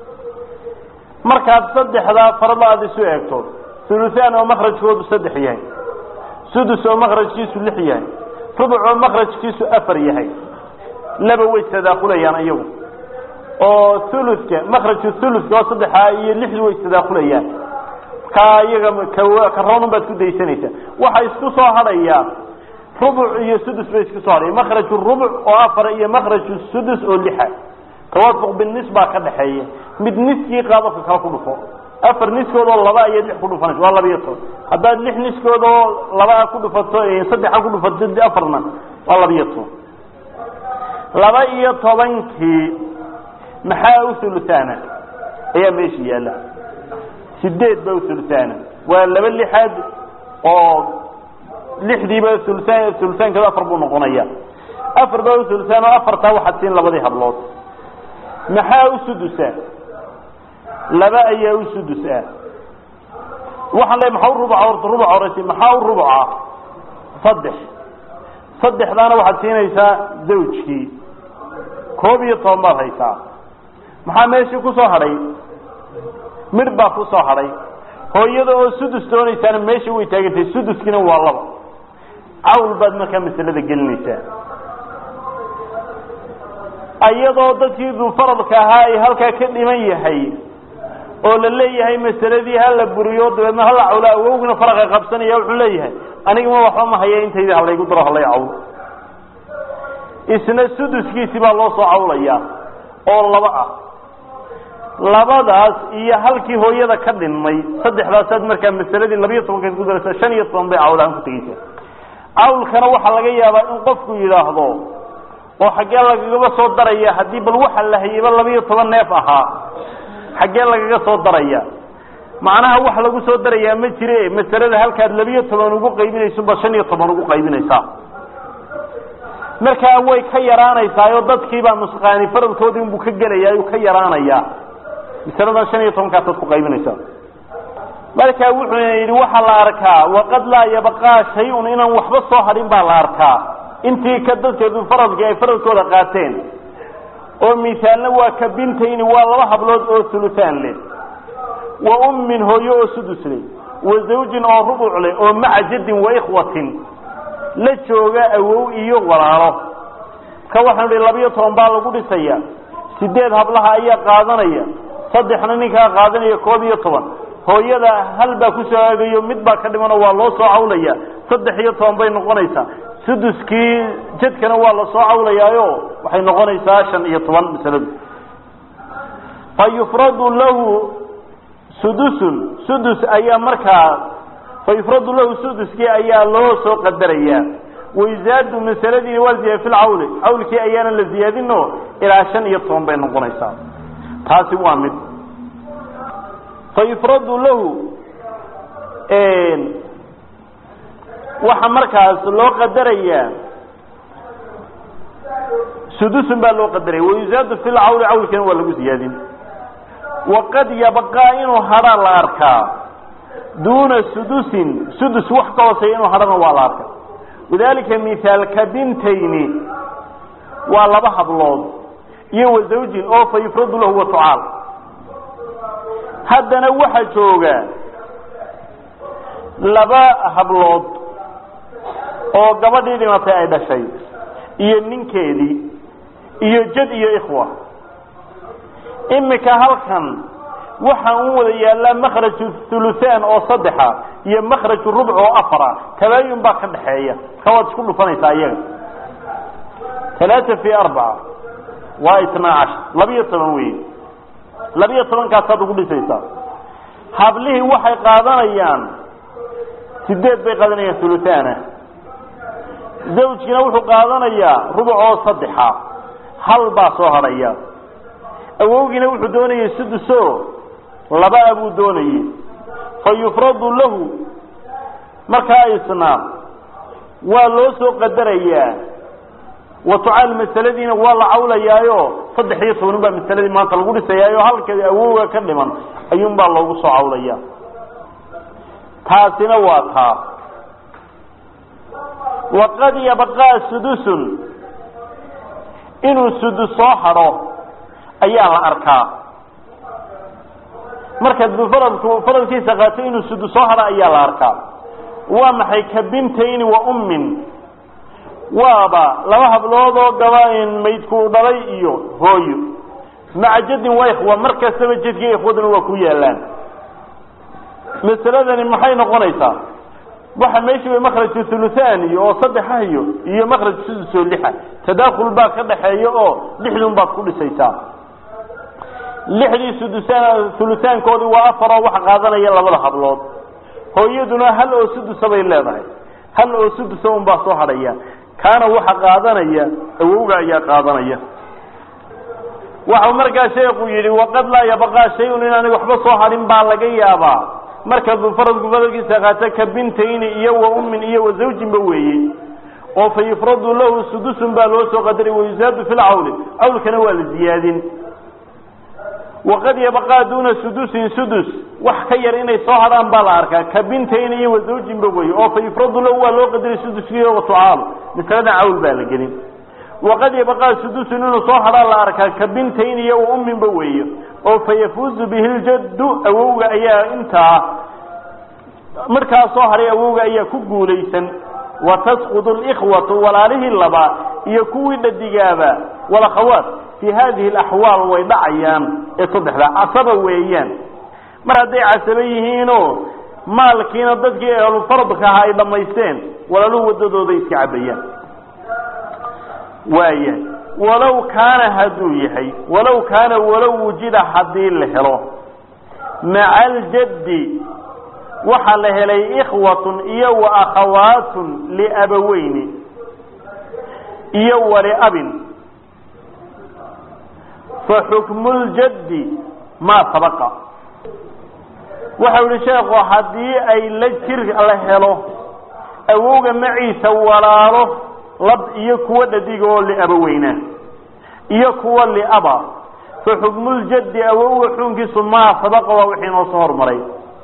Speaker 2: markaad saddexdaa farada aada isu eegto thuluthan oo makrajkoodu saddex yahay sudus oo makrajkiisu lix yahay rubuc oo makrajkiisu afar yahay laba way tadaakulayaan iyagu oo thuluka makraju thuluka oo saddexaa iyo lixdu way tadaakulayaan ka iyaga karoonun baad ku daysanaysaa waxa isku soo hadhayaa rubuc iyo sudus bay isku soo hadhaya makraju rubuc oo afar iyo makraju sudus oo lixa tawaafuq binis baa ka dhaxeeya mid niskii qaadofka kala ku dhufo afar niskood oo laba ayaad lix ku dhufanaysa waa laba iyo toban haddaad lix niskood oo laba ku dhufato saddexa ku dhufato afarna waa laba iyo toban laba iyo tobankii maxaa u thuluthaana ayaa meesha yaalla sideed ba u thuluthaana waa laba lixaad oo lixdiiba thuluthaan thuluthaankeedu afar buu noqonaya afar baa u thuluthaan oo afartaa waxaad siin labadii hablood maxaa u sudusa laba ayaa u sudus ah waxaan le maxaa u rubuca horta rubuca horeysa maxaa u rubuca saddex saddexdaana waxaad siinaysaa zawjkii koob iyo toban baad haysaa maxaa meeshii ku soo hadhay midh baa ku soo hadhay hooyada oo sudus doonaysaana meesha way taagantahay suduskiina waa laba cawl baad markaa masalada gelinaysaa iyadoo dadkii dufaradka ahaa ay halkaa ka dhiman yahay oo la leeyahay masaladii hala buriyo dabeedna hala cawla awowgina faraqa qabsanaya wuxuu leeyahay anigama waxba ma haya intayda halaygu daro halay cawl isna suduskiisi baa loo soo cawlaya oo laba ah labadaas iyo halkii hooyada ka dhinmay saddexdaasaad markaa masaladii labiyo tobankaad ku daraysa shan iyo toban bay cawlahaan ku tegeysa cawlkana waxaa laga yaabaa in qofku yidhaahdo oo xaggee lagagaba soo daraya haddii bal waxa la hayayba labiyo toban neef ahaa xaggee lagaga soo daraya macnaha wax lagu soo darayaa ma jire masalada halkaad labiyo toban ugu qaybinaysunba shan iyo toban ugu qaybinaysaa markaa way ka yaraanaysaa oo dadkiibaa nusqaani faradkoodii unbuu ka gelaya ayuu ka yaraanayaa masaladan shan iyo tobankaasaad ku qaybinaysaa marka wuxuu yidhi waxaa la arkaa waqad laa yabqaa shay-un inaan waxba soo hadhin baa la arkaa intii ka dadkeedu faradkii ay faradkooda qaateen oo misaalna waa ka bintayni waa laba hablood oo hulutaan leh wa ummin hooyo oo sudus leh wa zawjin oo rubuc leh oo maca jaddin wa ikhwatin la jooga awow iyo walaalo ka waxaanu ihi labiyo toban baa lagu dhisaya sideed hablaha ayaa qaadanaya saddexna ninkaa qaadanaya koob iyo toban hooyada hal baa ku soo aagayo mid baa ka dhimanoo waa loo soo cawlaya saddex iyo toban bay noqonaysaa suduskii jadkana waa la soo cawlayaayo waxay noqonaysaa shan iyo toban masaladu fa yufradu lahu sudusun sudus ayaa markaa fa yufradu lahu suduskii ayaa loo soo qadarayaa wayzaadu masaladiina waa ziyaada fi lcawli cawlkii ayaana la ziyaadino ilaa shan iyo toban bay noqonaysaa taasi waa mid fayufradu lahu waxa markaas loo qadarayaa sudusun baa loo qadaraya wayuzaadu fi lcawli cawlkiina waa lagu ziyaadin waqad yabqaa inuu hadhaa la arkaa duuna sudusin sudus wax ka hooseeya inuu hadhana waa la arkaa wadalika mithaalka bintayni waa laba hablood iyo wa zawjin oo fa yufradu lahu watucaal haddana waxaa jooga laba hablood oo gabadhii dhimatay ay dhashay iyo ninkeedii iyo jad iyo ikhwa imika halkan waxa u wada yaallaa makhraju thuluthaan oo saddexa iyo makhraju rubc oo afara tabaayun baa ka dhaxeeya ka waad isku dhufanaysaa iyaga talaata fi arbaca waa itnaa cashar labiyo toban wey labiyo tobankaasaad ugu dhisaysaa hablihii waxay qaadanayaan sideed bay qaadanayaan thuluthaana zawjkiina wuxuu qaadanayaa rubuc oo saddexa hal baa soo hadhaya awowgiina wuxuu doonayay suduso laba-a buu doonayey fa yufradu lahu markaa isna waa loo soo qadarayaa watucaal masaladiina waa la cawlayaayo saddex iyo toban baa masaladii maanta lagu dhisayaayo halkeedi awowga ka dhiman ayuunbaa loogu soo cawlaya taasina waa taa waqad yabqaa sudusun inuu sudus soo hadho ayaa la arkaa markaad faradku faradkiisa qaato inuu sudus soo hadho ayaa la arkaa waa maxay ka bintayni wa ummin waaba laba hablood oo gaba maydku dhalay iyo hooyo maca jadin waa ikhwa mar kastaba jadkii ikhwaduna waa ku yaalaan masaladani maxay noqonaysaa waxa meeshii bay makhraju thuluthani oo saddexa iyo iyo makhraj sudus oo lixa tadaakul baa ka dhaxeeya oo lixdun baad ku dhisaysaa lixdii sudusaan thuluthaankoodii waa afar oo waxa qaadanaya labada hablood hooyaduna hal oo sudusa bay leedahay hal oo sudusa un baa soo hadhaya kaana waxa qaadanaya awowga ayaa qaadanaya waxau markaa sheekhu yidhi waqad laa yabqaa shay-un inaanay waxba soo hadhin baa laga yaabaa marka faradku faradkiisa qaata ka bintayni iyo wa ummin iyo wa zawjinba weeye oo fa yufradu lahu sudusun baa loo soo qadaray wayusaadu fi lcawli cawlkana waa la ziyaadin waqad yabqaa duuna sudusin sudus wax ka yar inay soo hadhaan baa la arkaa ka bintayni iyo wa zawjinba weeye oo fa yufradu lahu waa loo qadaray suduskiiyo watucaalo masalada cawl baa la gelin waqad yabqaa sudusun inuu soo hadhaa la arkaa ka bintayni iyo wa umminba weeye oo fa yafuuzu bihi ljaddu awowga ayaa intaa markaa soo hadhay awowga ayaa ku guulaysan wa tasqudu likhwatu walaalihii laba iyo kuwii dhadigaaba walakhawaat fii hadihi alaxwaal way dhacayaan ee saddexda casaba weeyaan mar hadday casaba yihiinoo maalkiina dadkii ehlufaradka ahaa ay dhammaysteen walaaluhu waddadooda iska cabayaan waayahay walow kaana hadduu yahay walow kaana walow wujida haddii la helo maca aljaddi waxaa la helay ikhwatun iyo wa akhawaatun liabaweyni iyo waliabin fa xukmu ljaddi maa sabaqa waxau yihi sheekhu haddii ay la jir la helo awowga maciisa walaalo lab iyo kuwa dhadiga oo liabaweyna iyo kuwa liaba fa xukmuljaddi awowga xukunkiisu maa sabaqa waa wixii noo soo hormaray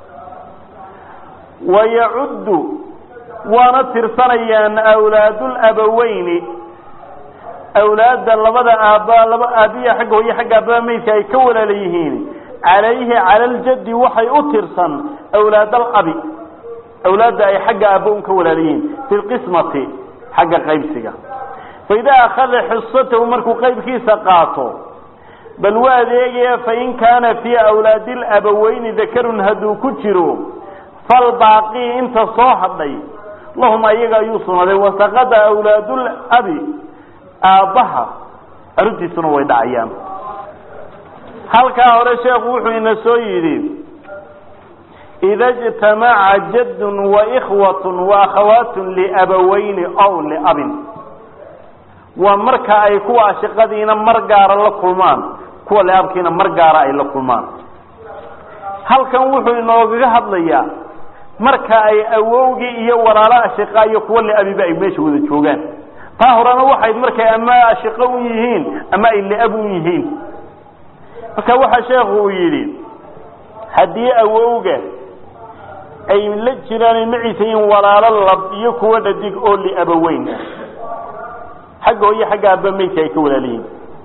Speaker 2: wayacuddu waana tirsanayaan awlaadulabaweyni awlaadda labada aabba laba aabiya xagga hooye xagga aabbaha meydka ay ka walaala yihiin calayhi cala aljaddi waxay u tirsan awlaad alabi awlaadda ay xagga aabba un ka walaala yihiin fi lqismati xagga qaybsiga faidaa akhada xisatahu markuu qaybkiisa qaato bal waa adeegaya fain kaana fii awlaadi labaweyni dakarun hadduu ku jiro falbaaqii inta soo hadhay lahum ayaga ayuu sunaday wasaqada awlaadulabi aabbaha arrintiisuna way dhacayaan halkaa hore sheekhu wuxuu ina soo yidhi ida ijtamaca jaddun waikhwatun waakhawaatun liabaweyni aw liabin waa marka ay kuwa ashiqadiina mar gaara la kulmaan kuwa liabkiina mar gaara ay la kulmaan halkan wuxuu inoogaga hadlayaa marka ay awowgii iyo walaalo ashiqa iyo kuwa liabiba ay meesha wada joogaan taa horena waxay markay ama ashiqo u yihiin ama ay liab u yihiin marka waxaa sheekhu uu yidhi haddii awowga ay la jiraan ay maciisa yihiin walaalo lab iyo kuwa dhadig oo liabaweyn ah xagga hooye xagga aabba meydka ay ka walaala yihiin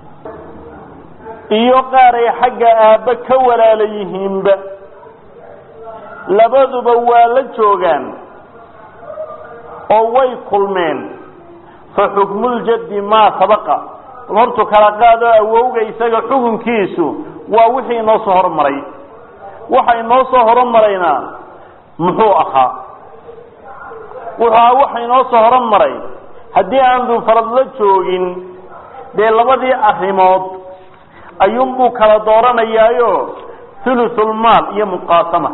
Speaker 2: iyo qaar ay xagga aabba ka walaala yihiinba labaduba waa la joogaan oo way kulmeen fa xukmuljaddi maa sabaqa bal hortu kala qaado awowga isaga xukunkiisu waa wixii inoo soo hormaray waxa inoo soo horumarayna muxuu ahaa wuxuu ahaa waxa inoo soo horumaray haddii aan duufarad la joogin dee labadii arrimood ayuunbuu kala dooranayaayo thuluthulmaal iyo muqaasama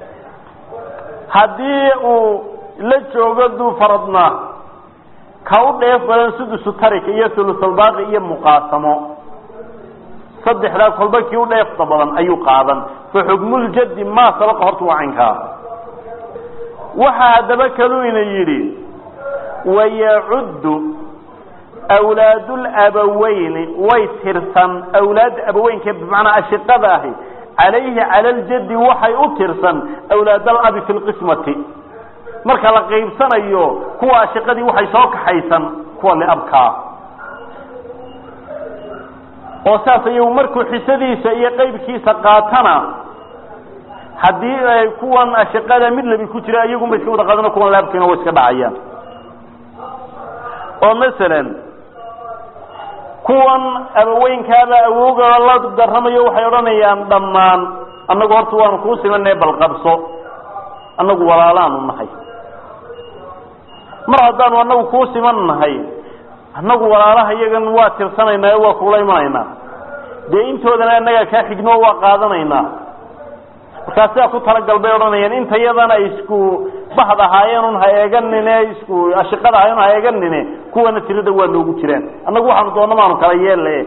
Speaker 2: haddii uu la joogo duufaradna ka u dheef badan sudusu tarika iyo thuluthulbaaqi iyo muqaasamo saddexdaa kolba kii u dheefta badan ayuu qaadan fa xukmuljaddi maa sabaqa horta waa caynkaa waxaa haddaba kaluina yidhi wayacuddu awlaadulabaweyni way tirsan awlaadda abaweynka bimacnaa ashiqada ahi calayhi cala aljaddi waxay u tirsan awlaadalabi fi lqismati marka la qaybsanayo kuwa ashiqadii waxay soo kaxaysan kuwa liabkaa oo saas ayagu markuu xisadiisa iyo qaybkiisa qaatana haddii ay kuwan ashiqada mid labi ku jira iyagunba iska wada qaadano kuwan laabkiina way iska dhacayaan oo masalan kuwan abaweynkaaba awowga la daramayo waxay odhanayaan dhammaan annagu horta waanu kuu simanay balqabso annagu walaalaanu nahay mar haddaanu annagu kuu siman nahay annagu walaalaha iyagan waa tirsanaynaa waa kuula imanaynaa dee intoodana annagaa kaa xigno waa qaadanaynaa markaa sidaa ku talagal bay odhanayaan inta yadana isku bahd ahaayeen un ha eeganine isku ashiqada ahayen ha eeganine kuwana tirada waa noogu jiraan annagu waxaanu doona maanu kala yeelle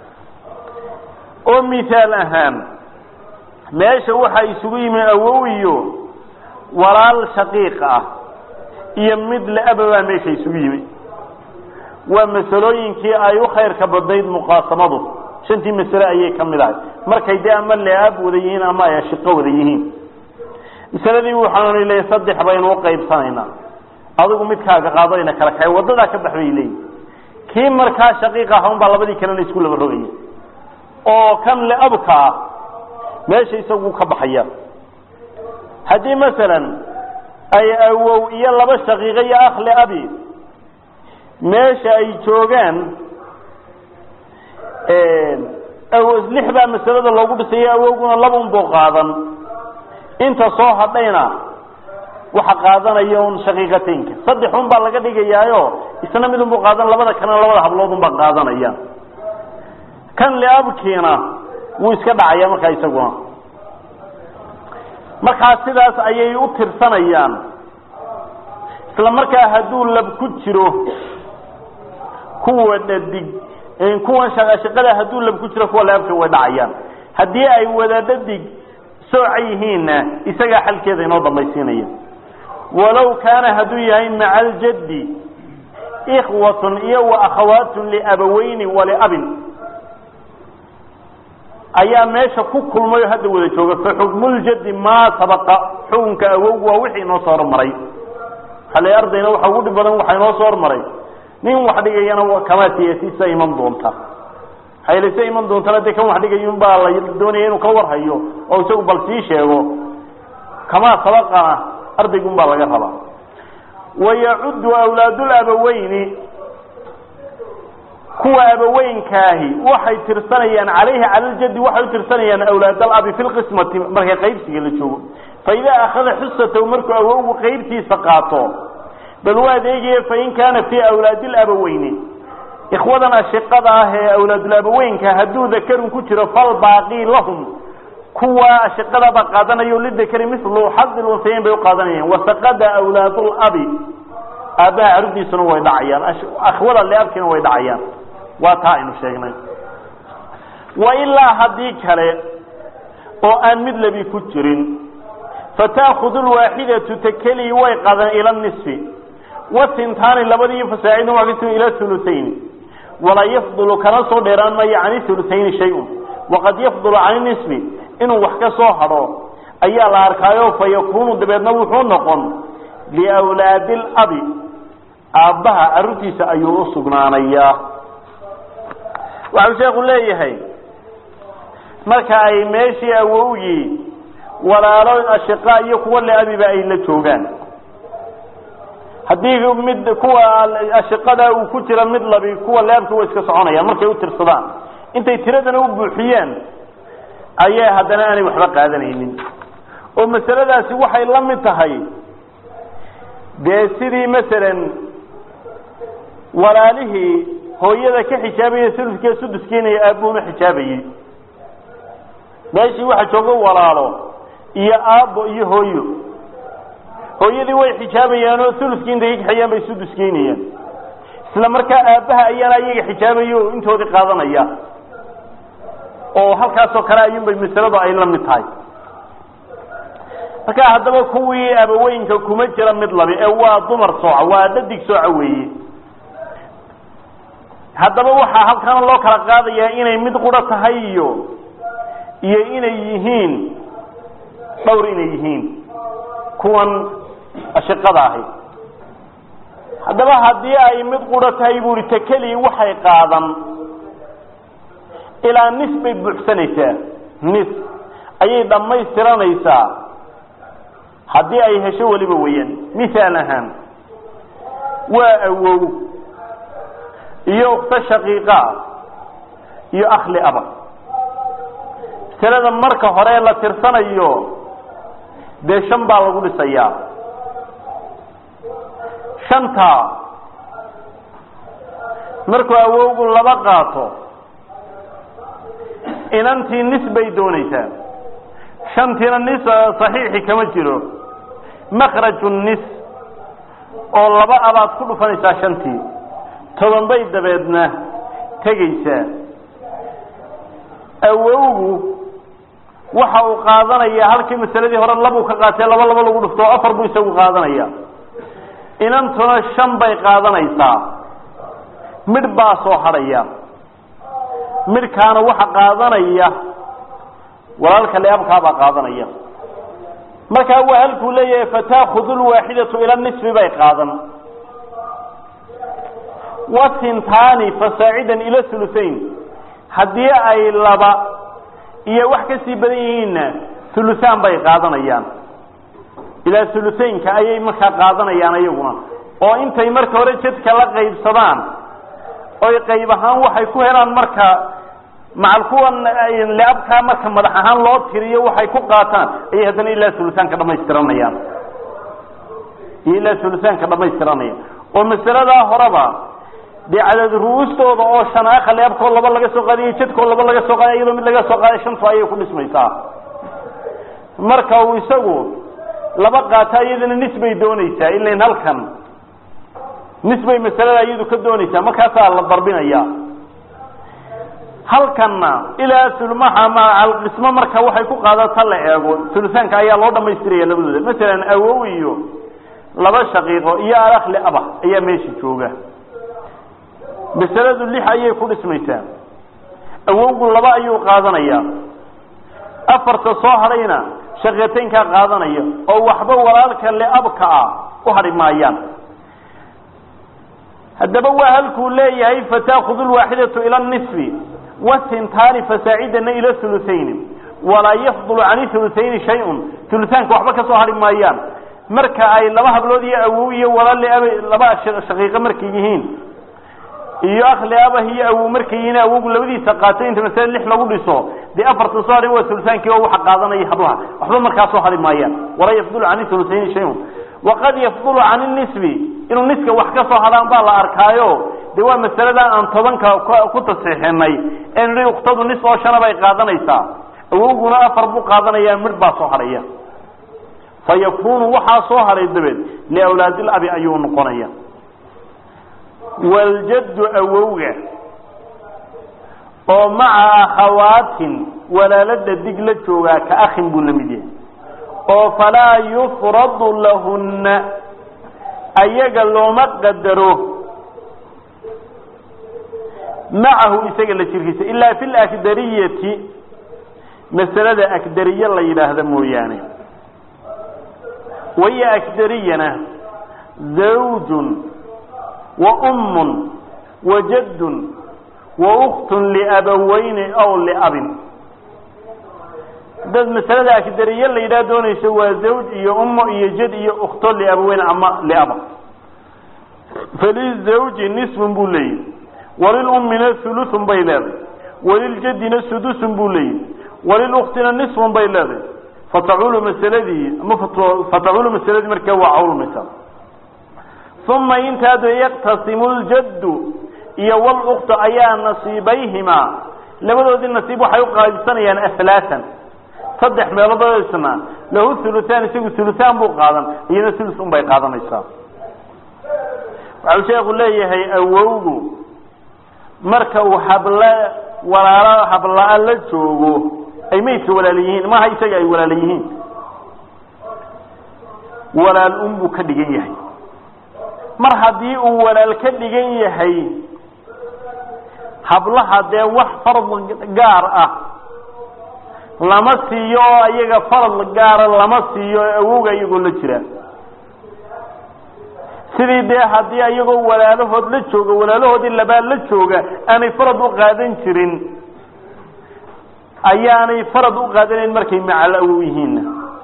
Speaker 2: oo misaal ahaan meesha waxaa isugu yimi awow iyo walaal shaqiiq ah iyo mid la-aba baa meesha isugu yimi waa masalooyinkii ay u khayrka badnayd muqaasamadu shantii masale ayay ka mid ahay markay dee ama le-aab wada yihiin ama ay ashiqo wada yihiin masaladii waxaanu leeyahy saddex baynu uqaybsanaynaa adigu midkaaga qaadayna kala kaxay wadadaa ka bax bay leeyihin kii markaa shaqiiq ah un baa labadii kalena isku laba rogaya oo kan le-abka ah meesha isagu ka baxaya haddii masalan ay awow iyo laba shaqiiqo iyo akh le-abi meesha ay joogaan lix baa masalada loogu dhisaya awowguna labun buu qaadan inta soo hadhayna waxa qaadanaya un shaqiiqataynka saddex un baa laga dhigayaayo isna midun buu qaadan labada kalena labada hablood un baa qaadanaya kan liabkiina wuu iska dhacaya markaa isaguna markaa sidaas ayay u tirsanayaan isla markaa hadduu lab ku jiro kuwa dhadig kuwan shaqada hadduu lab ku jiro kuwa liabka way dhacayaan haddii ay wada dhadig sooca yihiinna isagaa xalkeeda inoo dambaysiinaya walow kaana hadduu yahay maca aljaddi ikhwatun iyo wa akhawaatun liabaweyni waliabin ayaa meesha ku kulmay oo hadda wada jooga fa xukmuljaddi maa sabaqa xukunka awowgu waa wixii inoo soo hormaray hale ardayna waxa ugu dhib badan waxaa inoo soo hormaray nin wax dhigayana kamaa siyasiisa iman doonta haylase iman doontana dee kan wax dhigayun baa la doonaya inuu ka warhayo oo isagu bal sii sheego kamaa sabaqana ardaygun baa laga rabaa wayacuddu awlaadulabaweyni kuwa abaweynkaahi waxay tirsanayaan calayhi cala ljaddi waxay u tirsanayaan awlaadalabi fi lqismati marka qaybsiga la joogo fa idaa akhada xusatahu markuu awowgu qaybtiisa qaato bal waa adeegaya fain kaana fii awlaadi labaweyni ikhwadan ashiqada ah ee awlaadulabaweynka hadduu dakarun ku jiro falbaaqii lahum kuwa ashiqadaba qaadanayo lidakari milu xadi lunsayeyn bay uqaadanayaan wasaqada awlaadulabi aabbaha carurdiisuna way dhacayaan akhwada liabkiina way dhacayaan waa taa aynu sheegnay wa ilaa haddii kale oo aan mid labi ku jirin fataakudu lwaaxidatu takelii way qadan ila nisfi wasintaani labadii fasaacidin waa kasi ila hulusayn walaa yafdulu kana soo dheeraan maayo cani hulusayni shay-un waqad yafdulu cani nisfi inuu wax ka soo hadho ayaa la arkaayo fa yakunu dabeedna wuxuu noqon liwlaadi labi aabbaha carruurtiisa ayuu u sugnaanayaa waxau sheekhu leeyahay marka ay meeshii awowgii walaalo ashiqa iyo kuwa leabiba ay la joogaan haddii mid kuwa ashiqada uu ku jira mid labi kuwa leabka way iska soconayaan markay u tirsadaan intay tiradana u buuxiyeen ayay haddana aanay waxba qaadanaynin oo masaladaasi waxay la mid tahay dee sidii masalan walaalihii hooyada ka xijaabaya suluskee suduskeenaya aabbuhuna xijaabayey meeshii waxa joogo walaalo iyo aabbo iyo hooyo hooyadii way xijaabayaanoo suluskii intay ka kaxeeyaan bay suduskeynayaan isla markaa aabbaha ayaana ayaga xijaabaya oo intoodii qaadanaya oo halkaasoo kale ayuunbay masaladu ay la mid tahay marka haddaba kuwii abaweynka kuma jira mid labi ee waa dumar sooca waa dhadig sooca weeye haddaba waxaa halkana loo kala qaadayaa inay mid quro tahay iyo iyo inay yihiin dhowr inay yihiin kuwan ashiqada ahi haddaba haddii ay mid quro tahay buu ihi takeli waxay qaadan ilaa nis bay buuxsanaysaa nis ayay dhammaystiranaysaa haddii ay hesho weliba weeyaan misaal ahaan waa awow iyo ukto shaqiiqa iyo akhli aba masalada marka hore la tirsanayo dee shan baa lagu dhisayaa shanta markuu awowgu laba qaato inantii nis bay doonaysaa shantiina nis saxiixi kama jiro makraju nis oo laba abaad ku dhufanaysaa shantii toban bay dabeedna tegaysaa awowgu waxa uu qaadanayaa halkii masaladii hore labuu ka qaatee laba laba lagu dhufto oo afar buu isagu qaadanaya inantuna shan bay qaadanaysaa midh baa soo hadhaya midhkaana waxa qaadanaya walaalka leabkaabaa qaadanaya markaa waa halkuu leeyahay fataakudu lwaaxidatu ila nisfi bay qaadan wasintaani fasaacidan ila hulusayn haddii ay laba iyo wax kasii badan yihiinna hulusaan bay qaadanayaan ilaa hulusaynka ayay markaa qaadanayaan ayaguna oo intay marka hore jadka la qaybsadaan oy qayb ahaan waxay ku helaan marka macal kuwan leabkaa marka madax ahaan loo tiriyo waxay ku qaataan ayay haddana ilaa hulusaanka dhamaystiranayaan iyo ilaa hulusaanka dhamaystiranayaan oo masaladaa horeba dee cadad ru-uustooda oo shana akhali abkoo laba laga soo qaadiyo jadkoo laba laga soo qaadiy iyadoo mid laga soo qaaday shantu ayay ku dhismaysaa marka uu isagu laba qaato iyadana nis bay doonaysaa ilain halkan nis bay masalada iyadu ka doonaysaa markaasaa la darbinaya halkanna ilaa sulmaha macalqismo marka waxay ku qaadata la eego sulusaanka ayaa loo dhamaystiraya labadooda masalan awow iyo laba shaqiiqo iyo alakli aba ayaa meesha jooga masaladu lix ayay ku dhismaysaa awowgu laba ayuu qaadanayaa afarta soo hadhayna shaqiitaynkaa qaadanaya oo waxba walaalka leabka ah u hadhi maayaan haddaba waa halkuu leeyahay fataakudu lwaaxidatu ila nisfi wasintaani fasaacidana ila hulutayni walaa yafdulu can hulutayni shay-un hulutaanka waxba ka soo hadhi maayaan marka ay laba hablood iyo awow iyo walaale aba laba shaqiiqo markay yihiin iyo akli abah iyo awow markay yihiin awowgu labadiisa qaato inta masale lix lagu dhiso dee afarta soo hadhay waa hulutaankii oo waxa qaadanaya hablaha waxba markaa soo hadhi maayaan walaa yafdulu can hulutayni shayun waqad yafdulu can nisbi inuu niska wax ka soo hadhaan baa la arkaayo de waa masalada aan tobanka ku tasixinay en i uktadu nis oo shana bay qaadanaysaa awowguna afar buu qaadanayaa midh baa soo hadhaya fa yakunu waxaa soo hadhay dabeed liawlaadil abi ayuu noqonaya waljaddu awowga oo maca akhawaatin walaalada dig la joogaa ka akhin buu lamid yahay oo falaa yufradu lahunna ayaga looma qadaro macahu isaga la jirkiisa ilaa fi lakdariyati masalada akdariye la yidhaahda mooyaane waya akdariyana zawjun wa ummun wa jaddun wa uktun liabaweyni aw liabin dad masalada akdariye la yidhaha doonayso waa zawj iyo ummo iyo jad iyo ukto liabaweyn ama liaba falizawji nisfun buu leeyahy walilummina hulutun bay leedahay waliljadina sudusun buu leeyahy waliluktina nisfun bay leedahay fataculu masaladii ama fataculu masaladii markaa waa cawlmaysa uma intaadu yaqtasimu ljaddu iyo waluktu ayaa nasiibayhimaa labadoodii nasiib waxay uqaadsanayaan ahlaatan saddex meeloodoo isna lahu hulutaan isagu hulutaan buu qaadan iyana hulus un bay qaadanaysaa waxau sheekhu leeyahay awowgu marka uu habla walaalo habla-a la joogo ay maydka walaala yihiin maaha isaga ay walaala yihiin walaal un buu ka dhigan yahay mar haddii uu walaal ka dhigan yahay hablaha dee wax farad gaar ah lama siiyo oo iyaga farad gaara lama siiyo oo awowga iyagoo la jira sidii dee haddii iyagoo walaalahood la jooga walaalahoodii labaad la jooga aanay farad u qaadan jirin ayaanay farad u qaadanayn markay macal awow yihiinna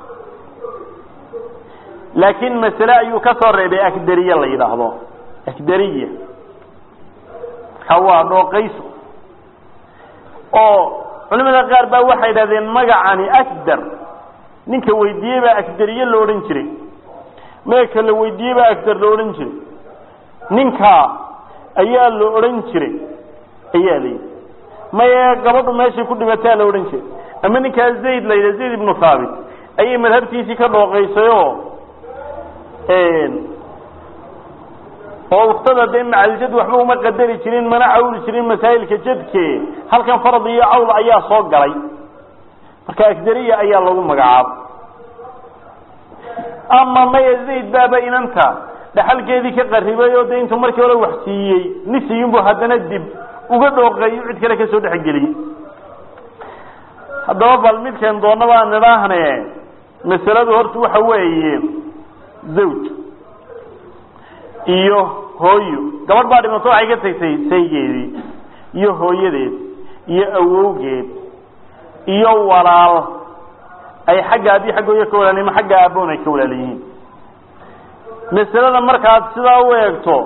Speaker 2: laakiin masale ayuu ka soo reebay akdariye la yidhaahdo akdariya marka waa dhooqayso oo culimada qaar baa waxay yidhahdeen magacani akdar ninka weydiiyey baa akdariye la odhan jiray meeka la weydiiyey baa akdar la odhan jiray ninkaa ayaa la odhan jiray ayaa la yidhi maye gabadhu meeshay ku dhimataa la odhan jiray ama ninkaa zayd la yidhaha zayd ibnu thaabit ayay madhabtiisii ka dhooqaysayoo oo uktada dee macaljad waxba uma qadari jirin mana cawli jirin masaa'ilka jadke halkan farad iyo cawl ayaa soo galay marka akdariya ayaa lagu magacaabay ama maya zayd baaba inanta dhaxalkeedii ka qaribay oo dee intuu markii hore wax siiyey nisiyinbu haddana dib uga dhooqeeyo cid kale kasoo dhexgeliyey haddaba bal midkan doonaba aan idhaahne masaladu horta waxa weeye zawj iyo hooyo gabadh baa dhimato waxay ka tagtay saygeedii iyo hooyadeed iyo awowgeed iyo walaal ay xagga abii xagga hooyo ka walaalyihin ma xagga aaboon ay ka walaala yihiin masalada markaad sidaa u eegto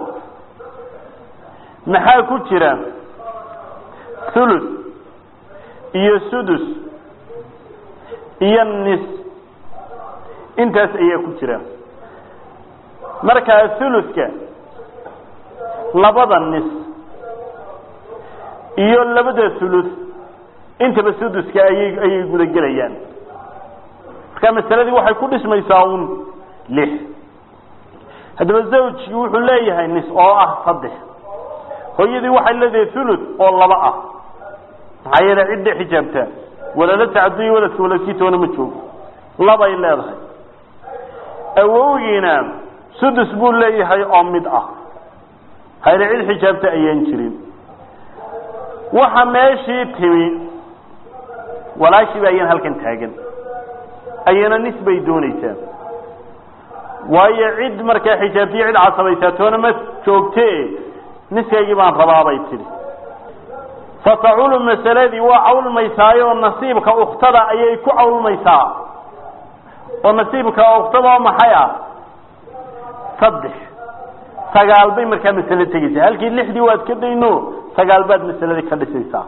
Speaker 2: maxaa ku jira thuluth iyo sudus iyo nis intaas ayaa ku jira markaa thuluthka labada nis iyo labada thuluth intaba suduska ayay ayay gudagelayaan marka masaladii waxay ku dhismaysaa un lix haddaba zawjkii wuxuu leeyahay nis oo ah saddex hooyadii waxay leedahay thuluth oo laba ah maxaa yeele cidda xijaabtaa walala tacaduyi waladka waladkiitoona ma joogo labay leedahay awowgiina sudus buu leeyahay oo mid ah hayre cid xijaabta ayaan jirin waxa meeshii timi walaashiiba ayaan halkan taagan ayana nis bay doonaysaa waayo cid markaa xijaabtiyo cid casabaysaa toona ma joogte niskaygii baan rabaabay tidhi fataculu masaladii waa cawlmaysaayo nasiibka uktada ayay ku cawlmaysaa oo nasiibka uktada oo maxay ah saddex sagaal bay markaa masale tegeysaa halkii lixdii waad ka dayno sagaal baad masaladii ka dhisaysaa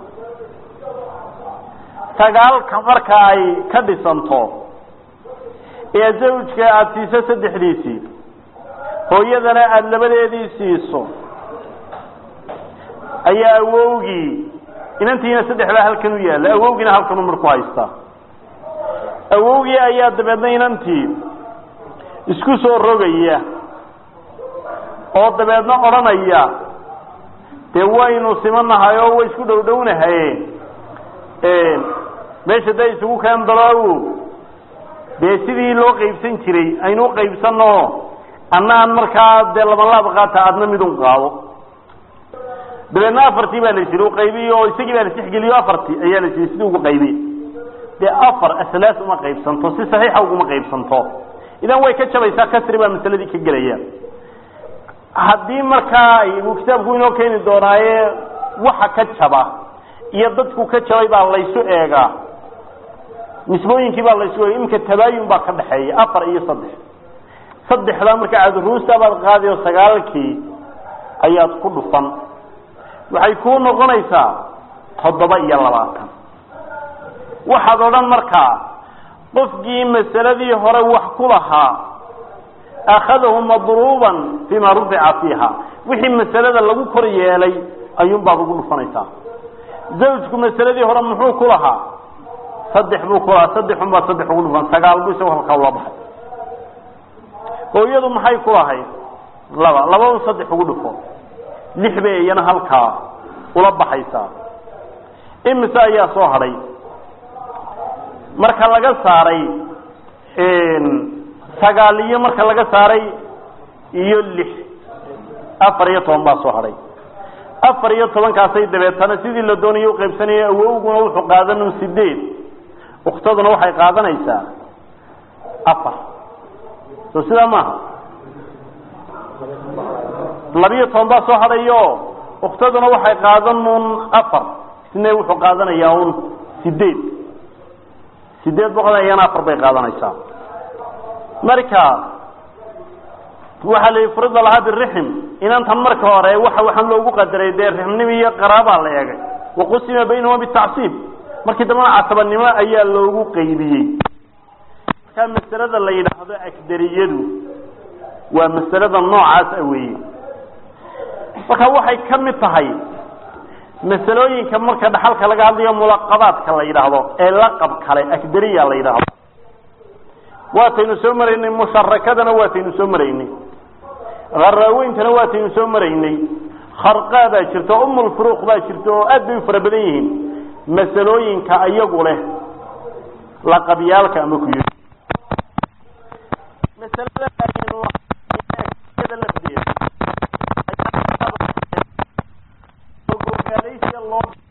Speaker 2: sagaalka marka ay ka dhisanto ee zawjka aada siiso saddexdiisii hooyadana aada labadeedii siiso ayaa awowgii inantiina saddexdaa halkan u yaalla awowgiina halkanu mar ku haystaa awowgii ayaa dabeedna inantii isku soo rogaya oo dabeedna odhanaya dee waynu simanahay oo way isku dhow dhownahaye meesha da isugu keen dalo dee sidii loo qaybsan jiray aynu uqaybsano annaan markaa dee labanlaab qaata adna midun qaado dabeedna afartii baa la jiri uqaybiy oo isagii baa la sixgeliyo afartii ayaa la jiri sidii ugu qaybiy dee afar aslaas uma qaybsanto si saxiixa uguma qaybsanto idan way ka jabaysaa kasri baa masaladii ka gelaya haddii markaa uu kitaabku inoo keeni doonaaye waxa ka jaba iyo dadku ka jabay baa laysu eegaa nisbooyinkii baa laysu eega iminka tabaayun baa ka dhaxeeya afar iyo saddex saddexdaa markaa cadruusta baad qaadi oo sagaalkii ayaad ku dhufan waxay kuu noqonaysaa toddoba iyo labaatan waxaad odhan markaa qofkii masaladii hore wax ku lahaa akhadahu madruuban fima rufica fiiha wixii masalada lagu kor yeelay ayuun baad ugu dhufanaysaa zawjku masaladii hore muxuu ku lahaa saddex buu ku lahaa saddexun baad saddex ugu dhufan sagaal buu isagoo halkaa ula baxay hooyadu maxay ku lahayd laba labadu saddex ugu dhufo lix bay iyana halkaa ula baxaysaa imise ayaa soo hadhay marka laga saaray sagaal iyo marka laga saaray iyo lix afar iyo toban baa soo hadhay afar iyo tobankaasay dabeetana sidii la doonayay uqaybsanaya awowguna wuxuu qaadan sideed uktaduna waxay qaadanaysaa afar soo sidaa maaha labiyo toban baa soo hadhayo uktaduna waxay qaadan un afar isna wuxuu qaadanayaa un sideed sideed boqol iyana afar bay qaadanaysaa marka waxaa la yihi furida lahaa birixm inantan marka hore waxa waxaan loogu qadaray dee rixmnimo iyo qaraabaa la eegay waqusima baynahuma bitacsiib markii dambana casabanimo ayaa loogu qaybiyey markaa masalada la yidhaahdo agdariyadu waa masalada noocaas a weeye marka waxay ka mid tahay masalooyinka marka dhaxalka laga hadlayo mulaqabaadka la yidhaahdo ee laqab kale agdariya la yidhaahdo waataynu soo maraynay musharakadana waataynu soo maraynay kharaaweintana waataynu soo maraynay kharqaa baa jirta umulfuruuq baa jirta oo aad bay u fara badan yihiin masalooyinka iyagu leh laqabyaalka ama ku yii masalada lafdeeda loo